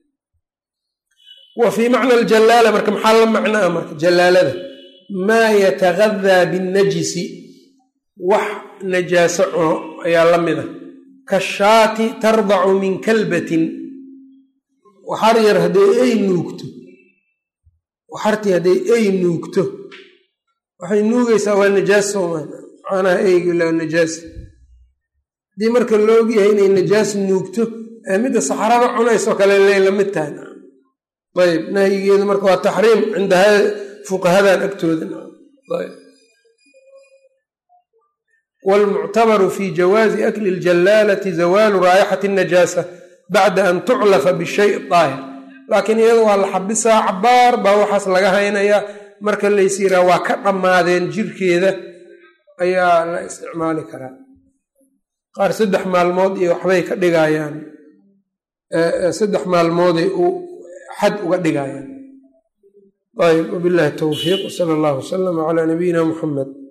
wa fii macna aljallaala marka maxaa la macnaa marka jallaalada maa yatagadaa binnajisi wax najaaso cuno ayaa la mid a kashaati tardacu min kalbatin waxar yar hadday ay nuugto waxartii hadday ay nuugto waxay nuugaysaa waa najaas soomaa macnaha eygi laa najaas haddii marka la ogyahay inay najaas nuugto ee midda saxarada cunaysoo kale lay la mid tahay ayb nahyigeedu marka waa taxriim cinda fuqahadan agtooda wlmuctabaru fi jawaazi akli ljallaalati zawaalu raayixati najaasa bacda an tuclafa bishay daahir laakiin iyada waa la xabisaa cabaar baa waxaas laga haynayaa marka lays yiraa waa ka dhammaadeen jirkeeda ayaa la isticmaali karaa qaar saddex maalmood iyo waxbay ka dhigayaan saddex maalmooday u xad uga dhigayaan ayb wabillahi towfiiq wsala allahu wasalama calaa nabiyina muxamed